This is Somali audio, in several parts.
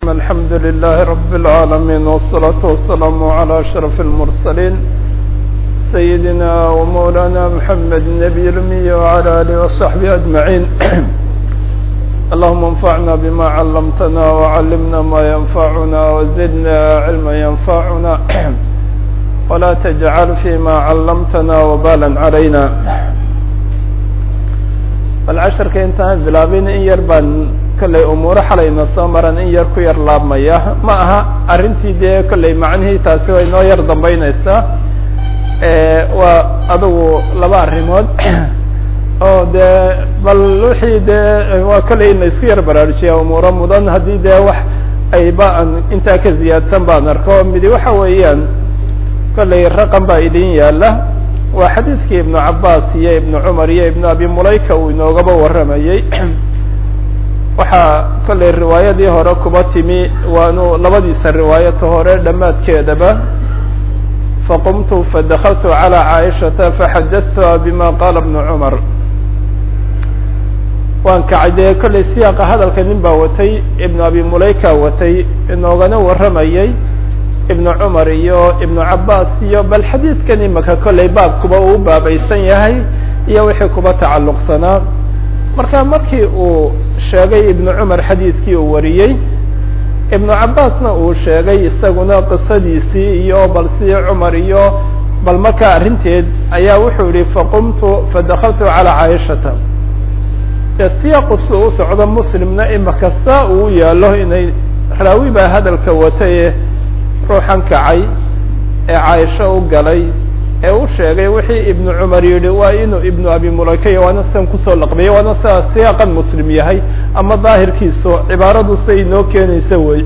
الحمد لله رب العالمين والصلاة والسلام على أشرف المرسلين سيدنا ومولانا محمد النبي الأمي وعلى آله وصحبه أجمعين اللهم انفعنا بما علمتنا وعلمنا ما ينفعنا وزدنا علما ينفعنا ولا تجعل فيما علمتنا وبالا علينا balcasharka intaan bilaabin in yar baan kollay umuuro xalayna soo maran in yar ku yar laabmaya ma aha arrintii dee kollay macnihii taasi way noo yar dambeyneysaa waa adugu laba arrimood oo dee bal wixii dee waa kollay in la isku yar baraarujiya umuuro mudan haddii dee wax ayba an intaa ka ziyaadsan baan arko midi waxa weeyaan kollay raqam baa idin yaala waa xadiidkii ibnu cabaas iyo ibnu cumar iyo ibnu abi mulayka uu inoogaba warramayey waxaa kollay riwaayadii hore kuba timi waanu labadiisa riwaayata hore dhammaadkeedaba faqumtu fadakaltu calى caaishata faxadatuha bima qaala ibnu cumar waan kacay dee kollay siyaaqa hadalka nin baa watay ibnu abi mulayka watay inoogana warramayey ibnu cumar iyo ibnu cabaas iyo bal xadiidkan imaka kollay baabkuba uu baabaysan yahay iyo wixii kuba tacalluqsanaa marka markii uu sheegay ibnu cumar xadiidkii uu wariyey ibnu cabaasna uu sheegay isaguna qisadiisii iyo bal sidii cumar iyo bal markaa arrinteed ayaa wuxuu yihi faqumtu fadakaltu calى caaishata dee siyaaqu si u socdo muslimna imaka saa uu yaalo inay raawi baa hadalka wataye ruuxan kacay ee caaisho u galay ee u sheegay wixii ibnu cumar yihi waa inuu ibnu abi mulayka waana sidan kusoo laqbiyay waana sidaa siyaaqan muslim yahay ama daahirkiisu cibaaradu siay inoo keenaysa wey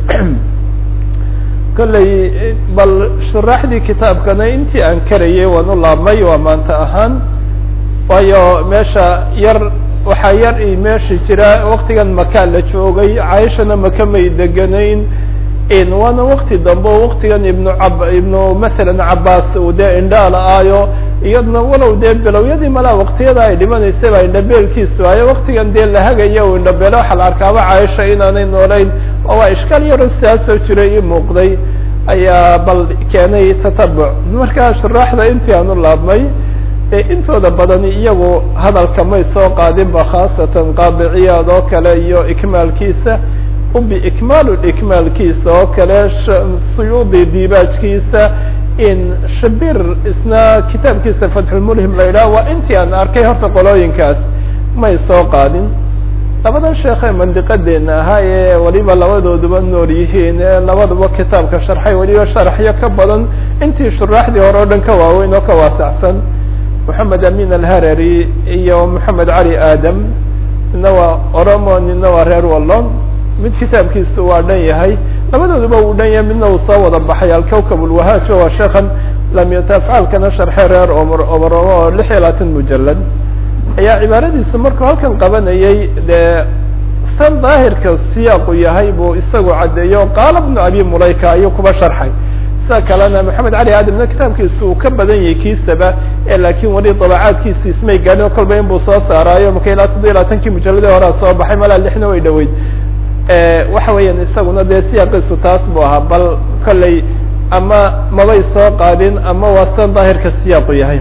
kollay bal shuraaxdii kitaabkana intii aan karayay waan u laabmay waa maanta ahaan waayo meesha yar waxaa yar i meesha jira waktigan makaa la joogay caaishana maka may deganayn waana wakti dambe o waktigan ibnu ab ibnu masalan cabaas uu dee indhaala aayo iyadna walow dee bilowyadii malaa waktiyada ay dhimanaysay baa indhabeelkiisu ayo waktigan dee la hagaya u indhabeelo waxaa la arkaaba caaisha inaanay noolayn oo waa ishkaal yaro sidaasoo jiray ii muuqday ayaa bal keenay tatabuc markaa shuraaxda intii aan u laabmay intooda badani iyagu hadalka may soo qaadinba khaasatan qaadiciyaad oo kale iyo ikmaalkiisa biikmaal ikmaalkiisa oo kale suyuudi dibaajkiisa in shabir isna kitaabkiisa fatxulmulhim la yidhaha waa intii aan arkay horta qolooyinkaas may soo qaadin labadan sheekhe mandiqadeena ahaa ee waliba labadooduba nool yihiin ee labaduba kitaabka sharxay waliba sharaxyo ka badan intii shuraaxdii hore o dhan ka waaweyn oo ka waasacsan moxamed amin alharari iyo moxamed cali adam nina waa oromo nina waa reer wallon mid kitaabkiisu waa dhan yahay labadooduba uu dhan yahay midna uu soo wada baxay alkawkab ulwahaaj waa sheekan lamyatafcalkana sharxe reer omr omaromo oo lix iyo labaatan mujalad ayaa cibaaradiisu markuu halkan qabanayay dee san daahirka siyaaqu yahay buu isagu caddeeyo qaala bnu abi mulayka ayuu kuba sharxay sida kalena maxamed cali aadamna kitaabkiisu uu ka badan yahay kiisaba ee laakiin weli dabacaadkiisu ismay gaadhin kolba in buu soo saaraayo marka ilaa toddoba iyo labaatankii mujalladii horea soo baxay malaa lixna way dhaweyd waxa weeyaan isaguna dee siyaaqiisu taas buu ahaa bal kollay ama mabay soo qaadin ama waa san daahirka siyaaqu yahay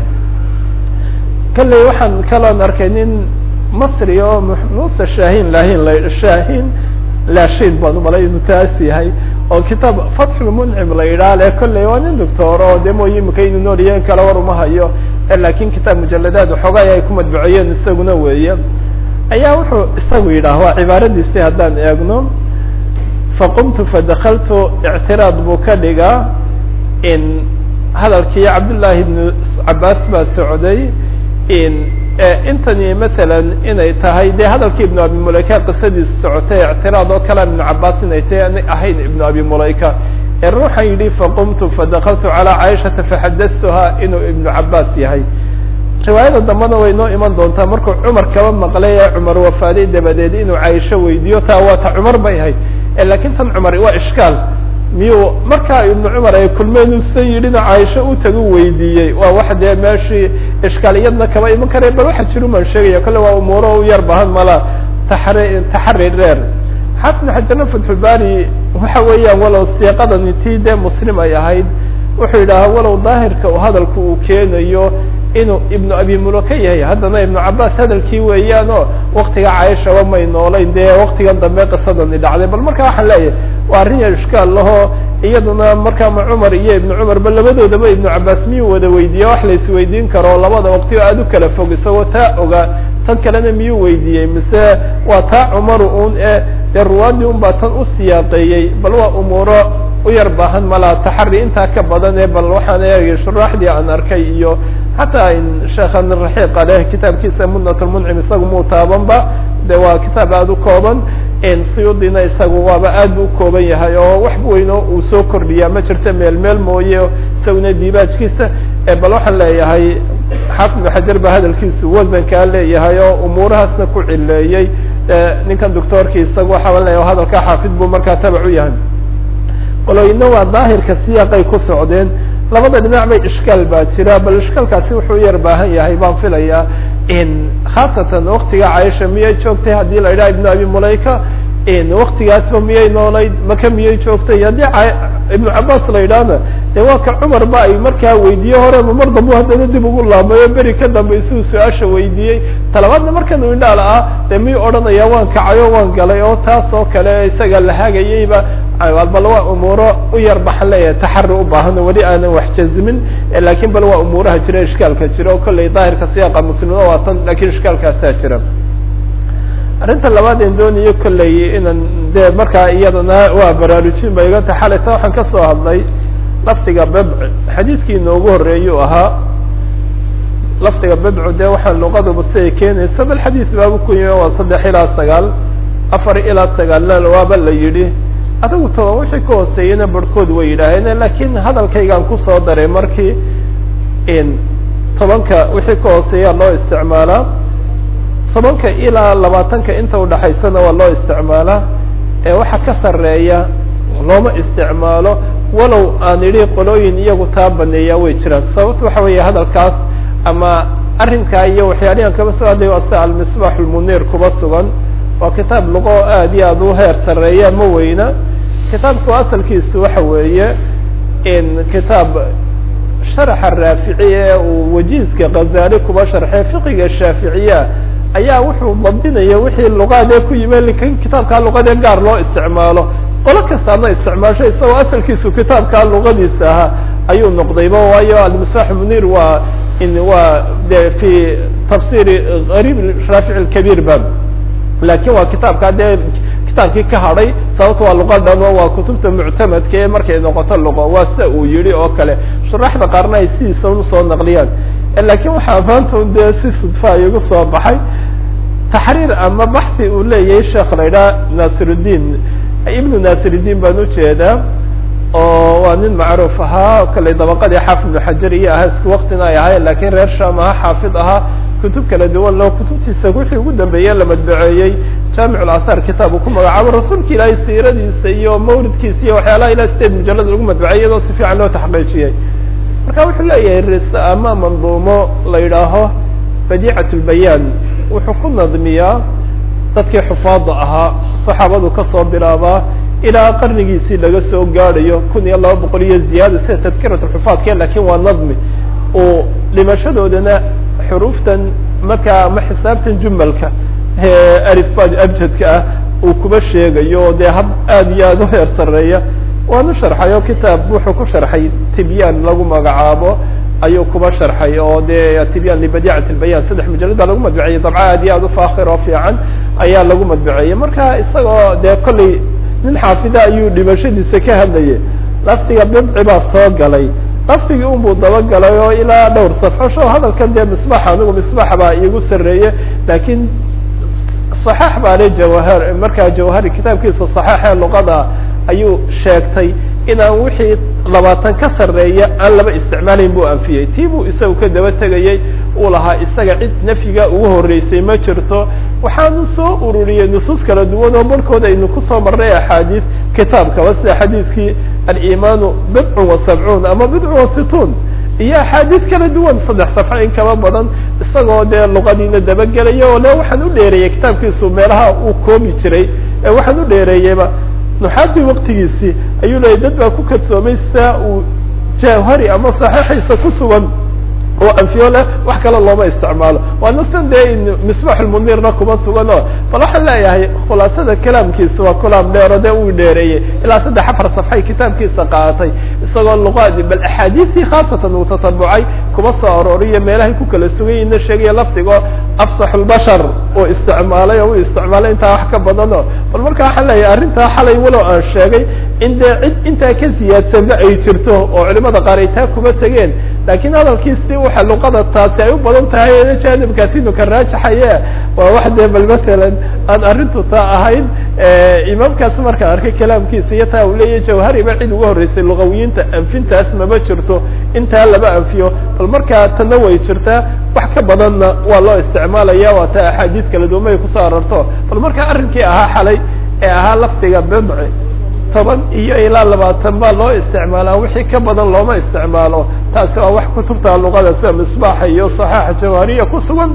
kollay waxaan kaloon arkay nin masri oo muuse shahin lahin la shahin lashin baan umalay inuu taas yahay oo kitaab fatxulmuncim la yidhaha le kollay waa nin doctor oo de mooy imika inuu nooliyeen kale war uma hayo lakin kitaab mujaladaad waxoogay ay ku madbuciyeen isaguna weeye ayaa wuxuu isagu yidhaah waa cibaaradiisi haddaan eegno faqumtu fadakaltu ictiraad buu ka dhigaa in hadalkii cabdullaahi ibnu cabaas baa socday in intani masalan inay tahay dee hadalkii ibnu abi mulayka qisadiisu socotay ictiraad oo kale ibnu cabaas inay tahay ana ahayn ibnu abi mulayka ee ruuxan yidhi faqumtu fadakaltu calى caaishata faxadatuha inuu ibnu cabaas yahay riwaayada dambena way noo iman doontaa markuu cumar kaba maqlay ee cumar wafaaday dabadeed inuu caaisho weydiiyo taa waa ta cumar bay ahayd lakin tan cumar waa ishkaal miyuu markaa ibnu cumar ay kulmeen usan yidhina caaisho u tagu weydiiyey waa wax dee meeshii ishkaaliyadna kaba iman kara bal waxa jiru maan sheegaya kolle waa umuuro u yar bahan mala taxari taxari dheer xafid xajarna fatxulbari waxa weeyaan walow siiqadani tii dee muslim ay ahayd wuxuu yidhaha walow daahirka uu hadalku uu keenayo inuu ibnu abi muloka yahay haddana ibnu cabaas hadalkii weeyaan oo waktiga cayshaba may noolayn dee waktigan dambe qisadani dhacday bal marka waxaan leeyahay waa arrin yar ishkaal lahoo iyaduna markaama cumar iyo ibnu cumarba labadoodaba ibnu cabaas miyuu wada weydiiye wax la isweydiin karo labada waqti oo aada u kala fog isagoo taa ogaa tan kalena miyuu weydiiyey mise waa taa cumaru un e dee ruwaadii un baa tan u siyaaqeeyey bal waa umuuro u yar baahan malaa taxari intaa ka badan ee bal waxaan eegay shuraaxdii aan arkay iyo xataa sheekhan raxiiqa leh kitaabkiisa munat lmuncim isagu muu taabanba de waa kitaab aada u kooban suyuudina isagu waaba aad bu ukooban yahay oo wax weyno uu soo kordhiyaa ma jirto meel meel mooye isaguna diibaajkiisa bal waxaan leeyahay xaafid ibnu xajar ba hadalkiisu wasankaa leeyahay oo umuurahaasna ku cileeyey ninkan doctoorki isaga waxaa leeyahay hadalkaa xaafid buu markaa tabac u yahay qoloyna waa daahirka siyaaqay ku socdeen labada dhinac bay ishkaal baa jira bal ishkaalkaasi wuxuu yar baahan yahay baan filayaa khaasatan waktiga caisha miyay joogtay haddii la yidhaha ibnu abi mulayka waktigaasba miyay noolayd maka miyay joogtay haddii ibnu cabaas la yidhaahna de waa ka cumar ba ay markaa weydiiye horeba mar dambu haddana dib ugu laamayo beri ka dambe isuu su-aasha weydiiyey talabaadna markan u indhaal ah de miyuu odhanaya waan kacayo waan galay oo taas oo kale isaga la hagayeyba bal waa umuuro u yar baxan leeyahay taxari u baahan weli aanan wax jazimin lakin bal waa umuuraha jira ishkaalka jira o kolley daahirka siyaaqa muslimna waa tan lakin ishkaalkaasaa jira arrinta labaad en doonayo kolley inan de markaa iyadana waa baraarujin ba iga ta xalayta waxaan kasoo hadlay lafdiga bedc xadiidkii inoogu horeeyuu ahaa lafdiga bedcu de waxaan luqaduba siday keenayso bal xadiid baabu ku yimi waa saddex ilaa sagaal afar ilaa sagaalna waaba la yidhi adigu toban wixii ka hooseeyena barhkood way yidhaaheen lakin hadalkaygaan kusoo daray markii tobanka wixii ka hooseeya loo isticmaalaa tobanka ilaa labaatanka inta udhaxaysana waa loo isticmaalaa ee waxa ka sareeya looma isticmaalo walow aan idhi qolooyin iyagu taa baneeyaa way jiraan sababta waxa weeye hadalkaas ama arrinkaa iyo waxyaalihan kaba soo hadlay waa sida almisbaax lmuniir kuba sugan waa kitaab luqo aad iyo aad u heer sareeya ma weyna kitaabku asalkiisu waxa weeye kitaab sharaxa raafici ee uu wajiizka khazali kuba sharxay fiqiga shaaficiya ayaa wuxuu dabdinaya wixii luqaadee ku yimi lakin kitaabkaa luqadee gaar loo isticmaalo qolo kastaana isticmaasho isagoo asalkiisu kitaabkaa luqadiisa ahaa ayuu noqdayba waayo almisbaax munir waa waa de fi tafsiri garib raafic lkabiir ba lakin waa kitaabkaa dee kitaabkii ka hadhay sababta waa luqa dhan oo waa kutubta muctamadka ee markay noqoto luqo waa sida uu yihi oo kale shuraxda qaarna ay sidiisa usoo naqliyaan lakin waxaa maanta un dee si sudfa igu soo baxay taxriir ama baxi uu leeyahay sheekh la idhaha nasiruddiin ibnu nasiruddiin baan ujeedaa oo waa nin macruuf ahaa kale dabaqadii xaafid ibnu xajar iyo ahaa isku waktina ay ahaayeen lakin reer sham ahaa xaafid ahaa kutub kala duwan loo kutubtiisa wixii ugu dambeeye la madbaceeyey jaamic اlathar kitaab uu ku magacaabo rasuulka ilaahay siiradiisa iyo mawlidkiisa iyo waxyaalaha ilaa sideed mujalad lagu madbacey iyadoo si fiican loo taxqiijiyey marka wuxuu leeyahay ris ama manduumo la yidhaaho badiicat lbayaan wuxuu ku nadmiyaa dadkii xufaada ahaa saxaabadu kasoo bilaabaa ilaa qarnigiisii laga soo gaadhayo kun iyo laba boqol iyo ziyaada sida tadkirat xufaadke lakin waa nadmi uu dhimashadoodana xuruuftan markaa ama xisaabtan jumalka arifbad abjadka ah uu kuba sheegayo dee hab aad iyo aad u heer sareeya waanu sharxay oo kitaab wuxuu ku sharxay tibyaan lagu magacaabo ayuu kuba sharxay oo dee tibyaan libadicat lbayan saddex mujalad baa lagu madbaceyey dabca aad iyo aad u faakir oo fiican ayaa lagu madbaceeyey marka isagoo dee kolley nin xaafida ayuu dhimashadiisa ka hadlayay laftiga bidci baa soo galay laftigii un buu dabagalay oo ilaa dhowr safxo sho hadalkan dee misbax anigu misbax baa iigu sareeye lakin صaxaax baa le jawahar markaa jawahari kitaabkiisa صaxaax ee luqada ayuu sheegtay inaan wixii labaatan ka sareeya aan laba isticmaalayn buu anfiyey tii buu isagu ka daba tegayey uu lahaa isaga cid nafyiga ugu horeysay ma jirto waxaanu soo ururiyey nusuus kala duwan oo barhkood aynu kusoo marnay axaadiis kitaabkaba sida xadiidkii alimaanu bidcun wa sabcuun ama bidcun wa situun iyo axaadiis kala duwan saddex safxo in kaba badan isagoo dee luqadiina dabagelaya oo le waxaan u dheereeyay kitaabkiisu meelaha uu koobi jiray ee waxaan u dheereeyeyba nuxaadii waktigiisii ayuu leeyay dad baa ku kadsoomay saa uu jawhari ama saxiixiisa ku sugan oo anfiyo leh wax kale looma isticmaalo waana san dee misbax lmunirna kuma sugano bal waxaan leeyahay khulaasada kalaamkiisa waa kalaam dheero dee uu dheereeyey ilaa saddex afar safxay kitaabkiisa qaaatay isagoo luqaadi bal axaadiistii khaasatan uu tatabucay kuma soo arooriyo meelahay ku kala suganyina sheegaya lafdigoo afsax lbashar uu isticmaalay oo uu isticmaalay intaa wax ka badano bal marka waxaan leeyahay arrintaa xalay walow aan sheegay in dee cid intaa ka siyaadsanba ay jirto oo culimada qaar ay taa kuma tegeen lakin hadalkiisi waxa luqada taasi ay u badan tahay janibkaasi inu ka raajaxaye waa wax dee bal masalan aan arrintu taa ahayn imaamkaas markaan arkay kalaamkiisa iyo taa uu leeyahy jawhari ba cid uga horreysay luqawiyiinta anfintaas mama jirto intaa lama anfiyo bal markaa tana way jirtaa wax ka badanna waa loo isticmaalaya waa taa axaadiis kala duwan ay kusoo arorto bal markaa arrinkii ahaa xalay ee ahaa lafdiga bidci toban iyo ilaa labaatan baa loo isticmaalaa wixii ka badan looma isticmaalo taasi waa wax kutubta luqada sida misbaaxa iyo saxaaxa jawhariya ku sugan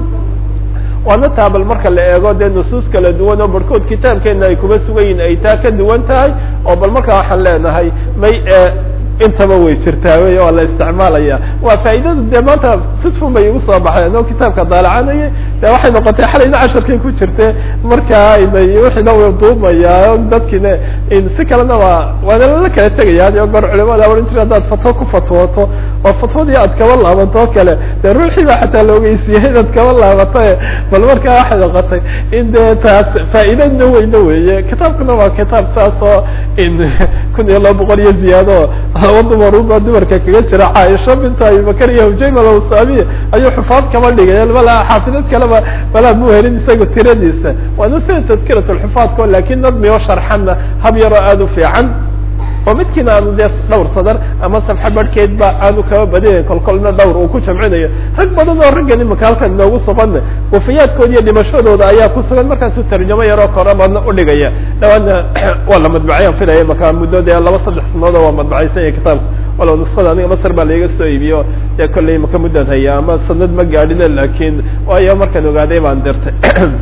waana taa bal marka la eego dee nusuus kala duwan oo barhkood kitaabkeena ay kuma sugan yihin ay taa ka duwan tahay oo bal markaa waxaan leenahay may intaba way jirtaa wey waa la isticmaalaya waa faa'iidadu dee maanta sidfun bay igu soo baxay anoo kitaabka daalacanayay de waxay noqotay xalayna casharkay ku jirte markaa inay wixiina way duumayaa dadkiina si kalena waa waana lala kala tegaya had iyo goor culimada ohan jira haddaad fatwo ku fatwooto oo fatwadii aad kaba laabanto o kale dee ruuxii baa xataa la ogeysiiyey inaad kaba laabato bal markaa waxay noqotay in dee taas faa'iidadna weyna weeye kitaabkuna waa kitaab saas oo in kun iyo laba boqol iyo ziyaado laba dumaruba dumarka kaga jira caaisha bintu abibakar iyo hujayma alawsamiya ayuu xufaad kaba dhigay bala xaafidad kaleba balaa mu helin isaga tiradiisa waana sida tadkirat lxufaadko lakin nadmi oo sharxanna hab yaroo aada u fiican oo midkiina aanu dee dhowr sadar ama safxa barhkeed ba aanu kaba badinayn kolkolna dhowr uu ku jamcinayo rag badan oo raggan imaka halkan inoogu suganna wafayaadkooda iyo dhimashadooda ayaa ku sugan markaasuu tarjamo yaroo korabadna udhigaya dhawaadna waa la madbacayaan filaya maka muddo dee laba saddex sanooda waa madbacaysan yahay kitaabka walow nusada aniga masr baa laiga soo iibiyo dee kollay maka muddan haya ama sanad ma gaadhina lakin waayo markaan ogaaday baan dirtay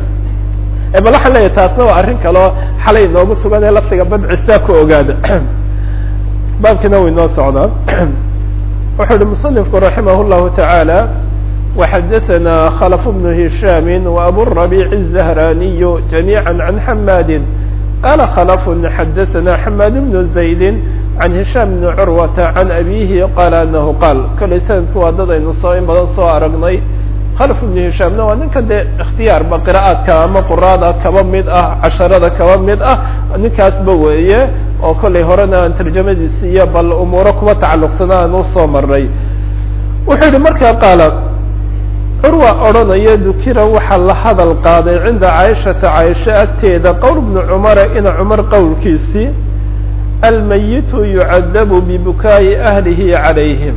bal waxaan leeyahay taasna waa arrin kaleo xalay inoogu sugan ee laftiga badci saa ku ogaada baabkina way noo socdaa wuxuu uhi muصنifku raximah الlahu taعaalى وxadaثna khلف بن هisham وaburaبيع الزهraniy جamيعا عan حmadi qala khلف xadaثna حmad بن زaيد عan هisham بن curwة عan abihi qala anahu qaal kolay sanadku waa dad aynu soo in badan soo aragnay khلف بن hishaamna waa ninkan dee اkhtiyaarba qira'aadka ama quraada kaba mid ah casharada kaba mid ah ninkaasba weeye oo kollay horena aan tarjamadiisi iyo bal umuuro kuma tacalluqsana aan usoo maray wuxuu yihi markaa qaala curwa odhanaya dukira waxaa la hadal qaaday cinda caaishata caaisha agteeda qowl bni cumara ina cumar qowlkiisii almayitu yucadabu bibukaa'i ahlihi calayhim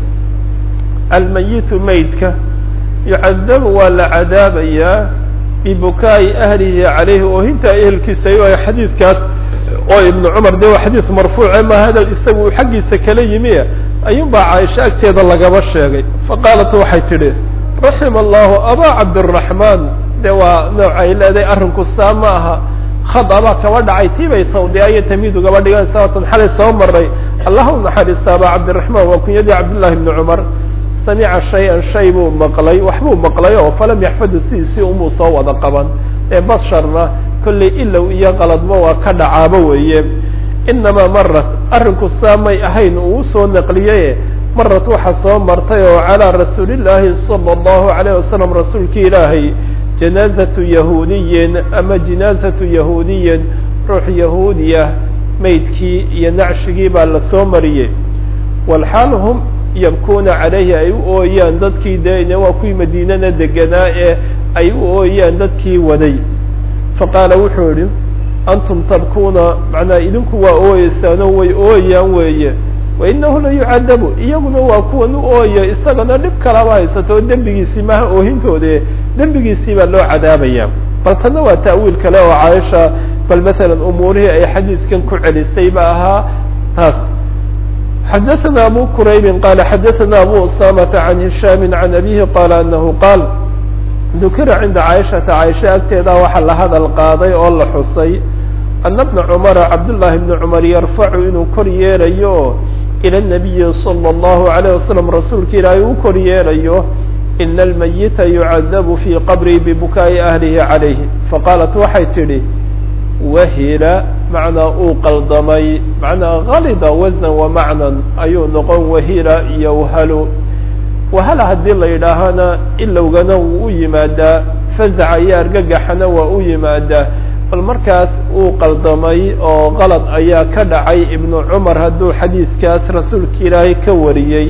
almayitu maydka yucadabu waa la cadaabayaa bibukaa'i ahlihi calayhi oohinta ehelkiisa ay xadiidkaas oo ibnu cumar de waa xadiis marfuuce ma hadal isaga uu xaggiisa kala yimi ayuun baa caaisha agteeda lagaba sheegay faqaalat waxay tidhi raxima allahu abaa cabdiraxmaan de waa nooc ay leedahay arrinku saa ma aha khad abaa kaba dhacay tii bay sawdiya iyo tamiid ugaba dhigan sabatan xalay soo maray allah u naxariista abaa cabdiraxmaan waa kunyadii cabdullahi ibni cumar samica shay-an shay buu maqlay waxbuu maqlay oo falam yaxfadu sidiisii umuu soo wada qaban ee basharna kollay ilow iyo qaladmo waa ka dhacaaba weeye inamaa marat arrinku saa may ahayn uu usoo naqliyaye marat waxa soo martay oo calaa rasuulillaahi sala allahu alayh wasalam rasuulki ilaahay janaazatu yahuudiyin ama jinaazatu yahuudiyin ruux yahuudiya maydkii iyo nacshigii baa lasoo mariyey walxaal hum yabkuuna calayhi ay u ooyaan dadkii dee waa kuwii madiinana deganaa ee ay u ooyaan dadkii waday faqaala wuxuu yihi antum tabkuuna macnaa idinku waa ooyeysaano way ooyaan weeye wainahu la yucadabu iyaguna waa kuwan u ooya isagana dhib kalaba haysato oo dembigiisii maha oohintoode dembigiisii baa loo cadaabaya bal tana waa ta'wiil kale oo caaisha bal masalan umuurihii ay xadiiskan ku celisay ba ahaa taas xadaثna abu quraybi qala xadaثna abu usamata can hishaami can abihi qala anahu qaal dukira cinda caaishata caaisha agteeda waxaa la hadal qaaday oo la xusay ana bna cumara cabdullaahi bni cumar yarfacu inuu kor yeelayo ilى الnabiyi slى الlahu عalيه wasalam rasuulka ilaahay u kor yeelayo ina almayita yucadabu fii qabrii bibukaa'i ahlihi calayh faqaalat waxay tidhi wahila macnaa uu qaldamay macnaa galida wasnan wamacnan ayuu noqon wahila iyo whalo wahala haddii la yidhaahana ilowgana wuu u yimaadaa fazaca iyo argagaxana waa u yimaadaa bal markaas uu qaldamay oo qalad ayaa ka dhacay ibnu cumar hadduu xadiiskaas rasuulka ilaahay ka wariyey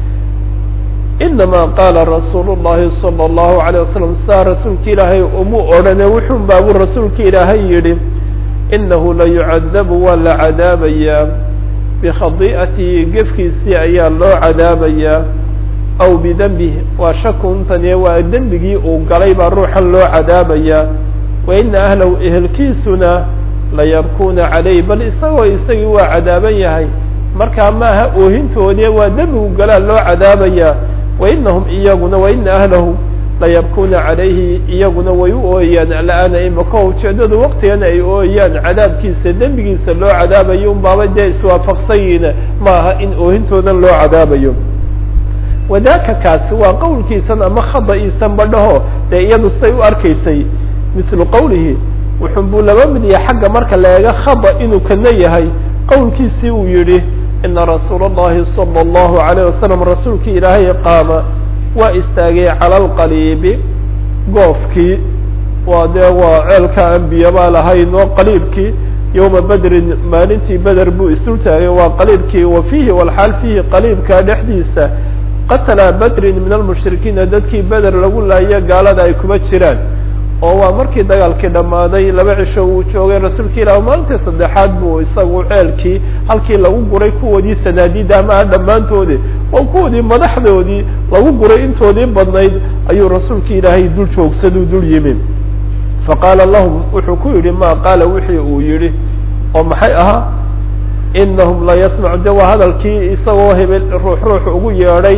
inama qaala rasuulu llahi salى اllahu عalيه wasalam saa rasuulka ilaahay umu odhane wuxuun baabuu rasuulka ilaahay yidhi inahu la yucadabu waa la cadaabayaa bikhadi'atihi gefkiisii ayaa loo cadaabayaa aw bidembih waa shakuntani waa dembigii uu galay baa ruuxan loo cadaabayaa wa ina ahlahu ehelkiisuna layabkuuna calayh bal isagoo isagii waa cadaaban yahay markaa maaha oohintoodii waa dembigu galaa loo cadaabayaa wa inahum iyaguna wa ina ahlahu layabkuuna calayhi iyaguna way u ooyayaan al'aana imaka ujeedadu waktigana ay ooyayaan cadaabkiisa dembigiisa loo cadaabayo un baaba dee iswaafaqsan yihiin maaha in oohintoodan loo cadaabayo wadaaka kaasi waa qowlkiisan ama khada'iisan badhaho dee iyadu say u arkaysay mislu qowlihi wuxun buu laba mid yahay xagga marka la eega khada inuu kana yahay qowlkiisii uu yidhi ina rasuula اllahi salى اllahu عalayه wasalam rasuulkii ilaahay qaama waa istaagay cala alqaliibi goofkii waa dee waa ceelka ambiya baa lahayn oo qaliibkii yowma bedrin maalintii beder buu isdul taagay waa qaliibkii wa fiihi walxaal fiihi qaliibka dhexdiisa qatala bedrin min almushrikiina dadkii beder lagu laayo gaalada ay kuma jiraan oo waa markii dagaalkii dhammaaday laba cisho uu joogay rasuulka ilah maalintii saddexaad buu isagu ceelkii halkii lagu guray kuwoodii sanaadiida amaha dhammaantoodii oo kuwoodii madaxdoodii lagu guray intoodii badnayd ayuu rasuulka ilaahay dul joogsaduu dul yimi faqaala lahum wuxuu ku yidhi ma qaala wixii uu yidhi oo maxay ahaa inahum la yasmacu de waa hadalkii isagoo hebel ruux ruux ugu yeedhay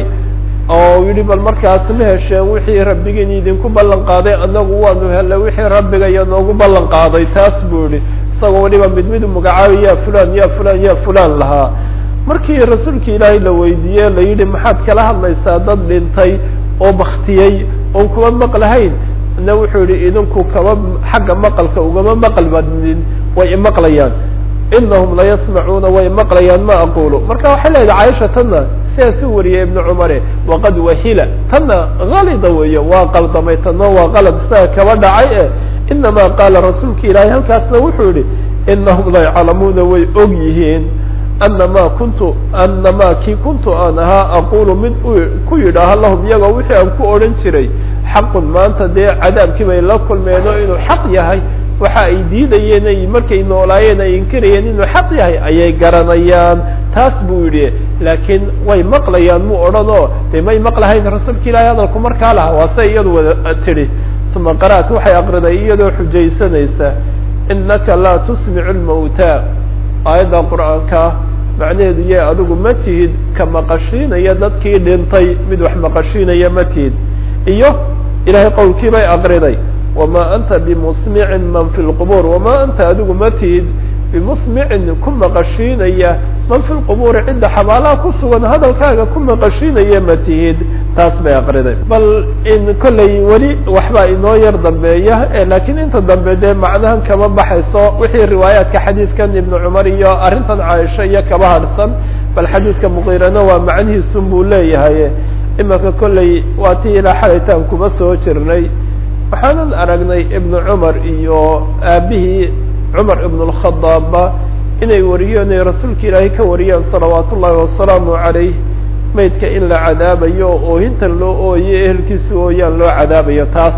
oo yidhi bal markaas ma hesheen wixii rabbigiin idinku ballan qaaday anagu waanu hellay wixii rabbiga iyo noogu ballan qaaday taas buu yihi isagoo waliba mid mid magacaabay ya fulan ya fulan ya fulan lahaa markii rasuulka ilaahay la weydiiye la yidhi maxaad kala hadlaysaa dad dhintay oo baktiyey oon kuma maqlahayn na wuxuu yihi idinku kama xagga maqalka ugama maqal badnin way imaqlayaan inahum layasmacuuna way maqlayaan ma aqulu marka waxay leedahay caaisha tanna sidaas u wariyay ibnu cumare waqad wahila tanna halida weeye waa qaldamay tanno waa qalad isaga kaba dhacay e inama qaala rasuulka ilaahay halkaasna wuxuu yihi inahum la yaclamuuna way og yihiin anama kuntu anama kii kuntu aan ahaa aqulu mid ku yidhaaha lahum iyagoo wixii aan ku odhan jiray xaqun maanta dee cadaabkii bay la kulmeen oo inuu xaq yahay waxa ay diidayeen ay markay noolaayeen ay inkirayeen inuu xaq yahay ayay garanayaan taas buu yidhi laakiin way maqlayaan mu odhan oo dee may maqlahayn rasuulka ilaahay hadalku markaa laha waa say iyadu wada tidhi uma qara'at waxay aqriday iyadoo xujaysanaysa inaka laa tusmicu lmawtaa aayadda qur'aanka macnaheedu yee adigu ma tihid ka maqashiinaya dadkii dhintay mid wax maqashiinaya ma tihid iyo ilahay qowlkii bay aqriday wma anta bimusmicin man fi lqubuur wama anta adigu ma tihid bimusmicin ku maqashiinaya man fi lqubuuri cidda xabaalaha ku sugan hadalkaaga ku maqashiinaya ma tihid taas bay aqriday bal in kollay weli waxbaa inoo yar dambeeya lakiin inta dambe dee macnahan kama baxayso wixii riwaayaadka xadiidkan ibnu cumar iyo arrintan caaisha iyo kaba harsan bal xadiidka muqiirana waa macnihiisun buu leeyahay imaka kollay waa tii ilaa xalaytaan kuma soo jirnay waxaanan aragnay ibnu cumar iyo aabihii cumar ibn اlkhadaabba inay wariyeen ay rasuulka ilaahay ka wariyeen salawaat ullahi wasalaamu calayh maydka in la cadaabayo oo oohintan loo ooye ehelkiisa ooyaan loo cadaabayo taas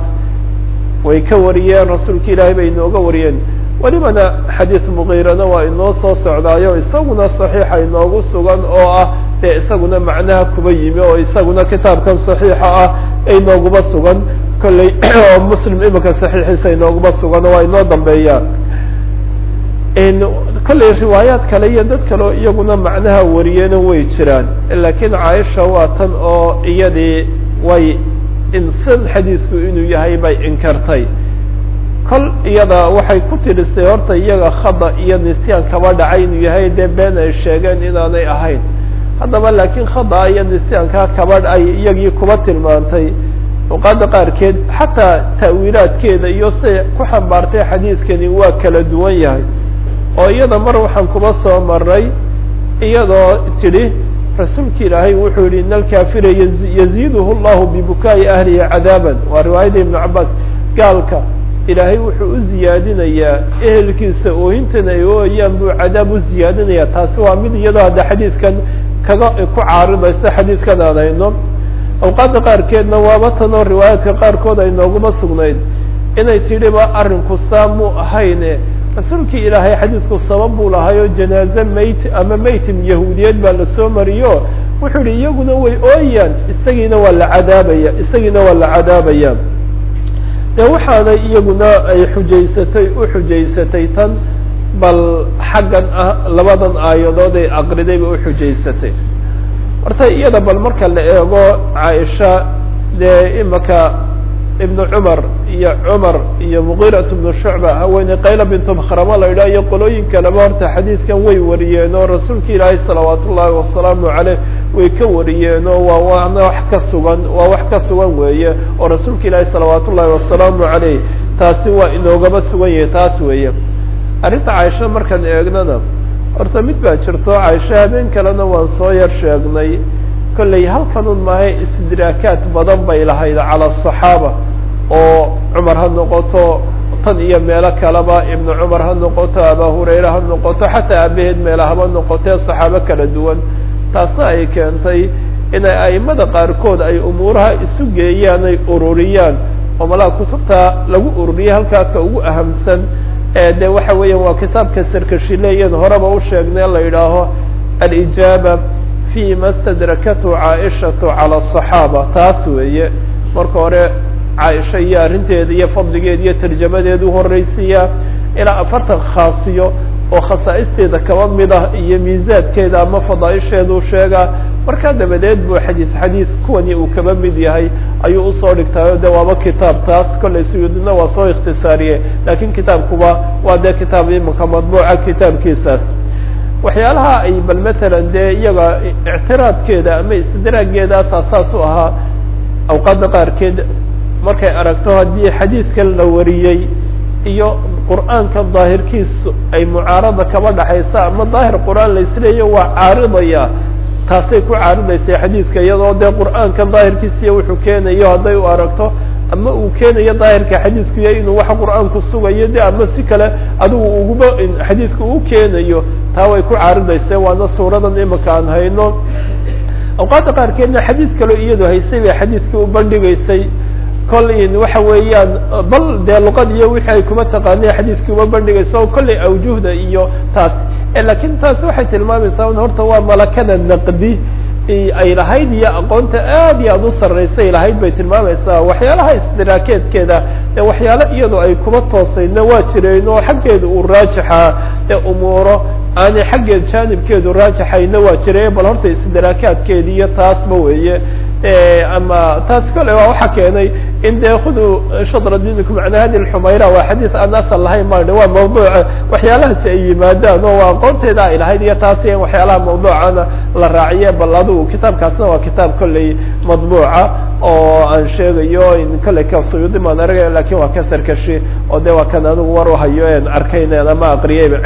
way ka wariyeen rasuulka ilaahay bay inooga wariyeen welibana xadiid muqiirana waa inoo soo socdaayo isaguna saxiixa inoogu sugan oo ah dee isaguna macnaha kuba yimi oo isaguna kitaabkan saxiixa ah inooguba sugan kolley oo muslim imika saxiixiisa inooguma sugan waa inoo dambeeyaan kolley riwaayaad kale iyo dad kaleo iyaguna macnaha wariyena way jiraan lakiin caaisha waa tan oo iyadii way insan xadiisku inuu yahay bay inkartay kol iyada waxay ku tirisay horta iyaga khada iyo nisyaan kaba dhacay inuu yahay dee been ay sheegeen inaanay ahayn haddaba laakiin khada iyo nisyaankaa kaba ay iyagii kuba tilmaantay luqaada qaarkeed xataa ta'wiilaadkeeda iyo siay ku xambaartay xadiidkani waa kala duwan yahay oo iyada mar waxaan kuba soo maray iyadoo tidhi rasuulki ilaahay wuxuu yihi in alkafira yaziiduhu llahu bibukaa'i ahlihi cadaaban waa riwaayada ibnu cabaas gaalka ilaahay wuxuu u ziyaadinayaa ehelkiisa oohintan ay ooyaan buu cadaab u ziyaadinaya taasi waa mid iyadoo hadda xadiidkan kaga ku caaridaysa xadiidkan aan hayno awqaadda qaarkeedna waaba tanoo riwaayaadka qaarkood ay nooguma sugnayd inay tidhiba arrinku saa muu ahayne rasuulkii ilaahay xadiidku sabab buu lahaayoo janaaze mayt ama maytim yahuudiyeed baa lasoo mariyo wuxuu yihi iyaguna way ooyaan isagiina waa la cadaabaya isagiina waa la cadaabaya de waxaana iyaguna ay xujaysatay u xujaysatay tan bal xaggan ah labadan aayadood ay aqriday bay uxujaysatay horta iyada bal marka la eego caaisha dee imaka ibnu cumar iyo cumar iyo mugirat ibnu shucba haweeney qayla bintu makrama la yidhah iyo qolooyin kaleba horta xadiidkan way wariyeen oo rasuulka ilaahay salawaat ullaahi wasalaamu caleyh way ka wariyeen oo waa waana wax ka sugan waa wax ka sugan weeye oo rasuulka ilaahay salawaat ullaahi wasalaamu caleyh taasi waa inoogaba sugan yahay taas weeye arrinta caaisha markaan eegnana horta mid baa jirto caaisha habeen kalena waan soo yar sheegnay kolley halkanun maahay istidraakaad badan bay lahayd cala asaxaaba oo cumar ha noqoto tan iyo meelo kaleba ibnu cumar ha noqoto aba hurayre ha noqoto xataa aabaheed meela haba noqotee saxaabo kala duwan taasna ay keentay inay aimada qaarkood ay umuuraha isu geeyaan ay ururiyaan oo malaha kutubta lagu ururiyay halkaaka ugu ahamsan de waxa weeyaan waa kitaabka sarkashileyan horeba u sheegnay la yidhaaho alijaaba fi ma stadrakathu caaishatu cala asaxaaba taas weeye marka hore caaisha iyo arrinteeda iyo fadligeeda iyo tarjamadeedu horeysiiya ilaa afartan khaasiyo oo khasaa'isteeda kaba mid ah iyo miisaadkeeda ama fadaaisheedu sheega markaa dabadeed buu xadiis xadiis kuwani uu kaba mid yahay ayuu usoo dhigtaayo de waaba kitaab taas kollay suyuudina waa soo ikhtisaariye lakin kitaabkuba waa dee kitaab imika madbuuca kitaabkiisaas waxyaalaha ay bal matalan dee iyaga ictiraadkeeda ama istidraageedaas asaas u ahaa awqaadda qaarkeed markay aragto haddii xadiidkan la wariyey iyo qur'aanka daahirkiisu ay mucaarada kaba dhaxaysa ama daahir qur'aan la isleeya waa caaridaya taasay ku caaridaysay xadiidka iyadoo dee qur'aanka daahirkiisiiyo wuxuu keenayo hadday u aragto ama uu keenayo daahirka xadiidku yahay inuu waxa qur'aanku sugayo de ama si kale adigu uguba xadiidka uu keenayo taa way ku caaridaysay waana suuradan imika aan hayno awqaadda qaarkeedna xadiid kaloo iyadu haysay bay xadiidkii u bandhigaysay kollin waxa weeyaan bal dee luqad iyo wixii ay kuma taqaanay xadiidkii uma bandhigayso kollay awjuhda iyo taas lakin taasi waxay tilmaamaysaa horta waa malakada naqdi ay lahayd iyo aqoonta aad iyo aad u sarreysay lahayd bay tilmaamaysaa waxyaalaha isdiraakeedkeeda ee waxyaalo iyadoo ay kuma toosayna waa jireen oo xaggeeda uu raajixa ee umuuro aanay xaggeed jaanibkeedu raajixayna waa jireen bal horta isdiraakaadkeedi iyo taasba weeye ama taas kale waa waxa keenay in dee khudu shadra dinikum macna hadi lxumayra waa xadiis aan asal lahayn ma waa mawduuca waxyaalahaasi ay yimaadaan oo waa aqoonteeda ay lahayd iyo taasi in waxyaalaha mawduucana la raaciye bal adigu kitaabkaasna waa kitaab kolley madbuuca oo aan sheegayo in kolley ka suyuudi maan aragay lakin waa ka sarkashi oo de waa kan anigu war uhayo en arkaynen ama aqriyeyba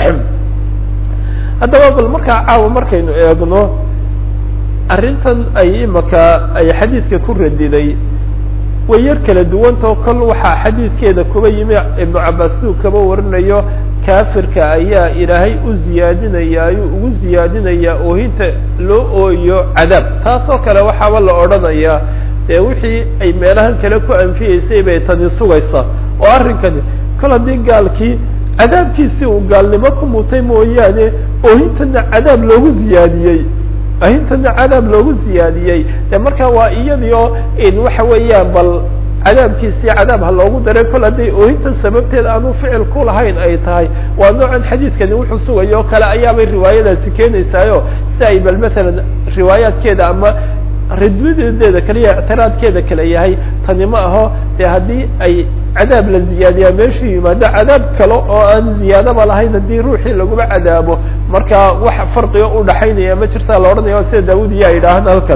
haddaba bal markaa caawa markaynu eegno arrintan ay imaka ay xadiidka ku radiday way yar kala duwantao kol waxaa xadiidkeeda kuba yimi ibnu cabaas siduu kaba warinayo kaafirka ayaa ilaahay u ziyaadinaya ayuu ugu ziyaadinayaa oohinta loo ooyo cadaab taasoo kale waxaaba la odhanayaa dee wixii ay meelahan kale ku anfiyeysay bay tani sugaysaa oo arrinkani kol haddii gaalkii cadaabkiisii uu gaalnimo ku mutay mooyaane oohintana cadaab loogu ziyaadiyey ahintana cadaab loogu ziyaadiyey de marka waa iyadii oo in waxa weeyaan bal cadaabkiisii cadaab ha loogu daray kol hadday oohintan sababteed aanu ficil ku lahayn ay tahay waa noocan xadiidkani wuxuu sugayo o kale ayaabay riwaayadaasi keenaysaayo si ay bal masalan riwaayaadkeeda ama ridwadeedeeda kaliya ictiraadkeeda kale yahay tani ma aho de haddii ay cadaab la ziyaadiyaa meeshuu yimaado cadaab kale oo aan ziyaadaba lahayn haddii ruuxii laguma cadaabo marka wax farqiga udhaxaynaya ma jirtaa la odhanaya sida daawud iya yidhaahan halkan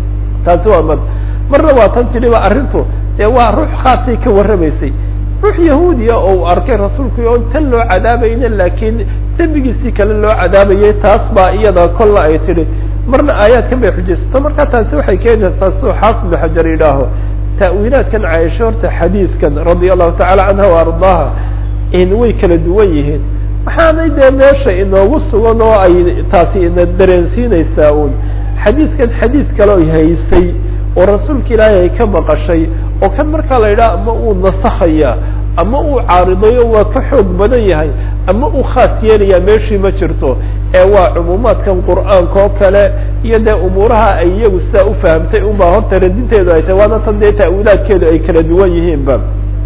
taasi waa mad marna waa tan tiriba arrintu dee waa ruux khaasay ka warramaysay ruux yahuudiya oo uu arkay rasuulku oo tan loo cadaabayna laakiin dembigiisii kale loo cadaabayay taas baa iyada kolla ay tidhi marna aayaadkan bay xujaysato marka taasi waxay keenaysaa suu xaafid ibnu xajar yidhaaho ta'wiilaadkan caaisho horta xadiidkan radia allahu tacala canha wa ardaaha in way kala duwan yihiin waxaanay dee meesha inoogu sugan oo ay taasi ina dareensiinaysaa uun xadiidkan xadiid kaleo haysay oo rasuulka ilaahay ay ka maqashay oo kan markaa la yidhaha ama uu nasakhaya ama uu caaridayo waa ka xoog badan yahay ama uu khaas yeelaya meeshii ma jirto ee waa cumuumaadkan qur'aanka oo kale iyo dee umuuraha ay iyagu sidaa ufahamtay unbaa horta radinteedu ay tahay waana tan dee ta'wiilaadkeedu ay kala duwan yihiinba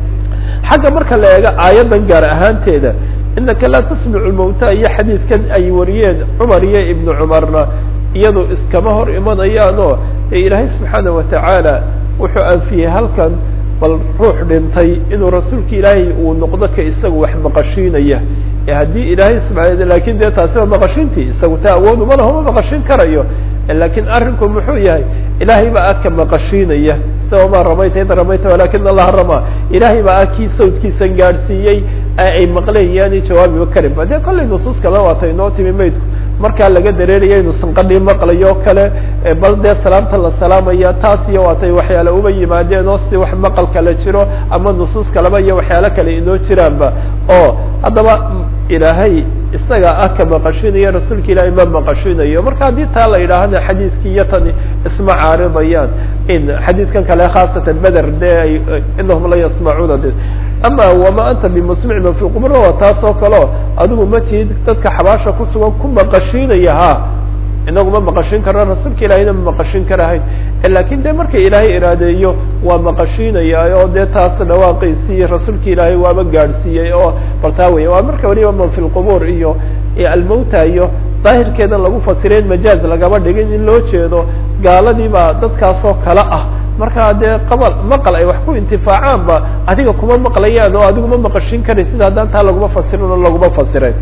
xagga marka la eego aayaddan gaar ahaanteeda inaka laa tasmicu lmawta iyo xadiidkan ay wariyeen cumar iyo ibnu cumarna iyadu iskama hor imanayaanoo ee ilaahay subxaana watacaala wuxuu anfiyey halkan bal ruux dhintay inuu rasuulka ilaahay uu noqdo ka isaga wax maqashiinaya ee haddii ilaahay subaa lakin dee taasi waa maqashintii isagu taa awoodu ma laho ma maqashin karayo lakin arrinku muxuu yahay ilaahay baa aka maqashiinaya sa ma ramayta id ramayta walakin allaha ramaa ilaahay baa akii sawdkiisan gaadhsiiyey ay maqleen yaani jawaabiba karin ba dee kollay nusuus kale waata inoo timi maydku markaa laga dareeraya inu sanqadhii maqlayo o kale bal dee salaamta la salaamaya taas iyo waatay waxyaale uba yimaadeen oo si wax maqal kale jiro ama nusuus kaleba iyo waxyaalo kale inoo jiraanba oo haddaba ilaahay isaga ah ka maqashinayo rasuulka ilaahay ma maqashinayo marka haddii taa la yidhaahana xadiidkii iyo tani isma caaridayaan in xadiidkan kale khaasatan beder dee ay inahum la yasmacuuna de ama wama anta bimusmic man fi qubur waa taas oo kaleo adigu ma tihid dadka xabaasha kusugan ku maqashiinaya ha inagu ma maqashin karno rasuulka ilaahayna ma maqashin karahayn lakin de marka ilaahay iraadeeyo waa maqashiinaya oo dee taas dhawaaqiisii rasuulka ilaahay waaba gaadhsiiyey oo bal taa wey waa marka weliba man fi lqubuur iyo almawta iyo daahirkeeda lagu fasireen majaaz lagaba dhigin in loo jeedo gaaladii baa dadkaasoo kale ah markaa dee qabal maqal ay wax ku intifaacaan ba adiga kuma maqlayaan oo adigu ma maqashin karay sida haddaan taa laguma fasirin oo laguma fasiray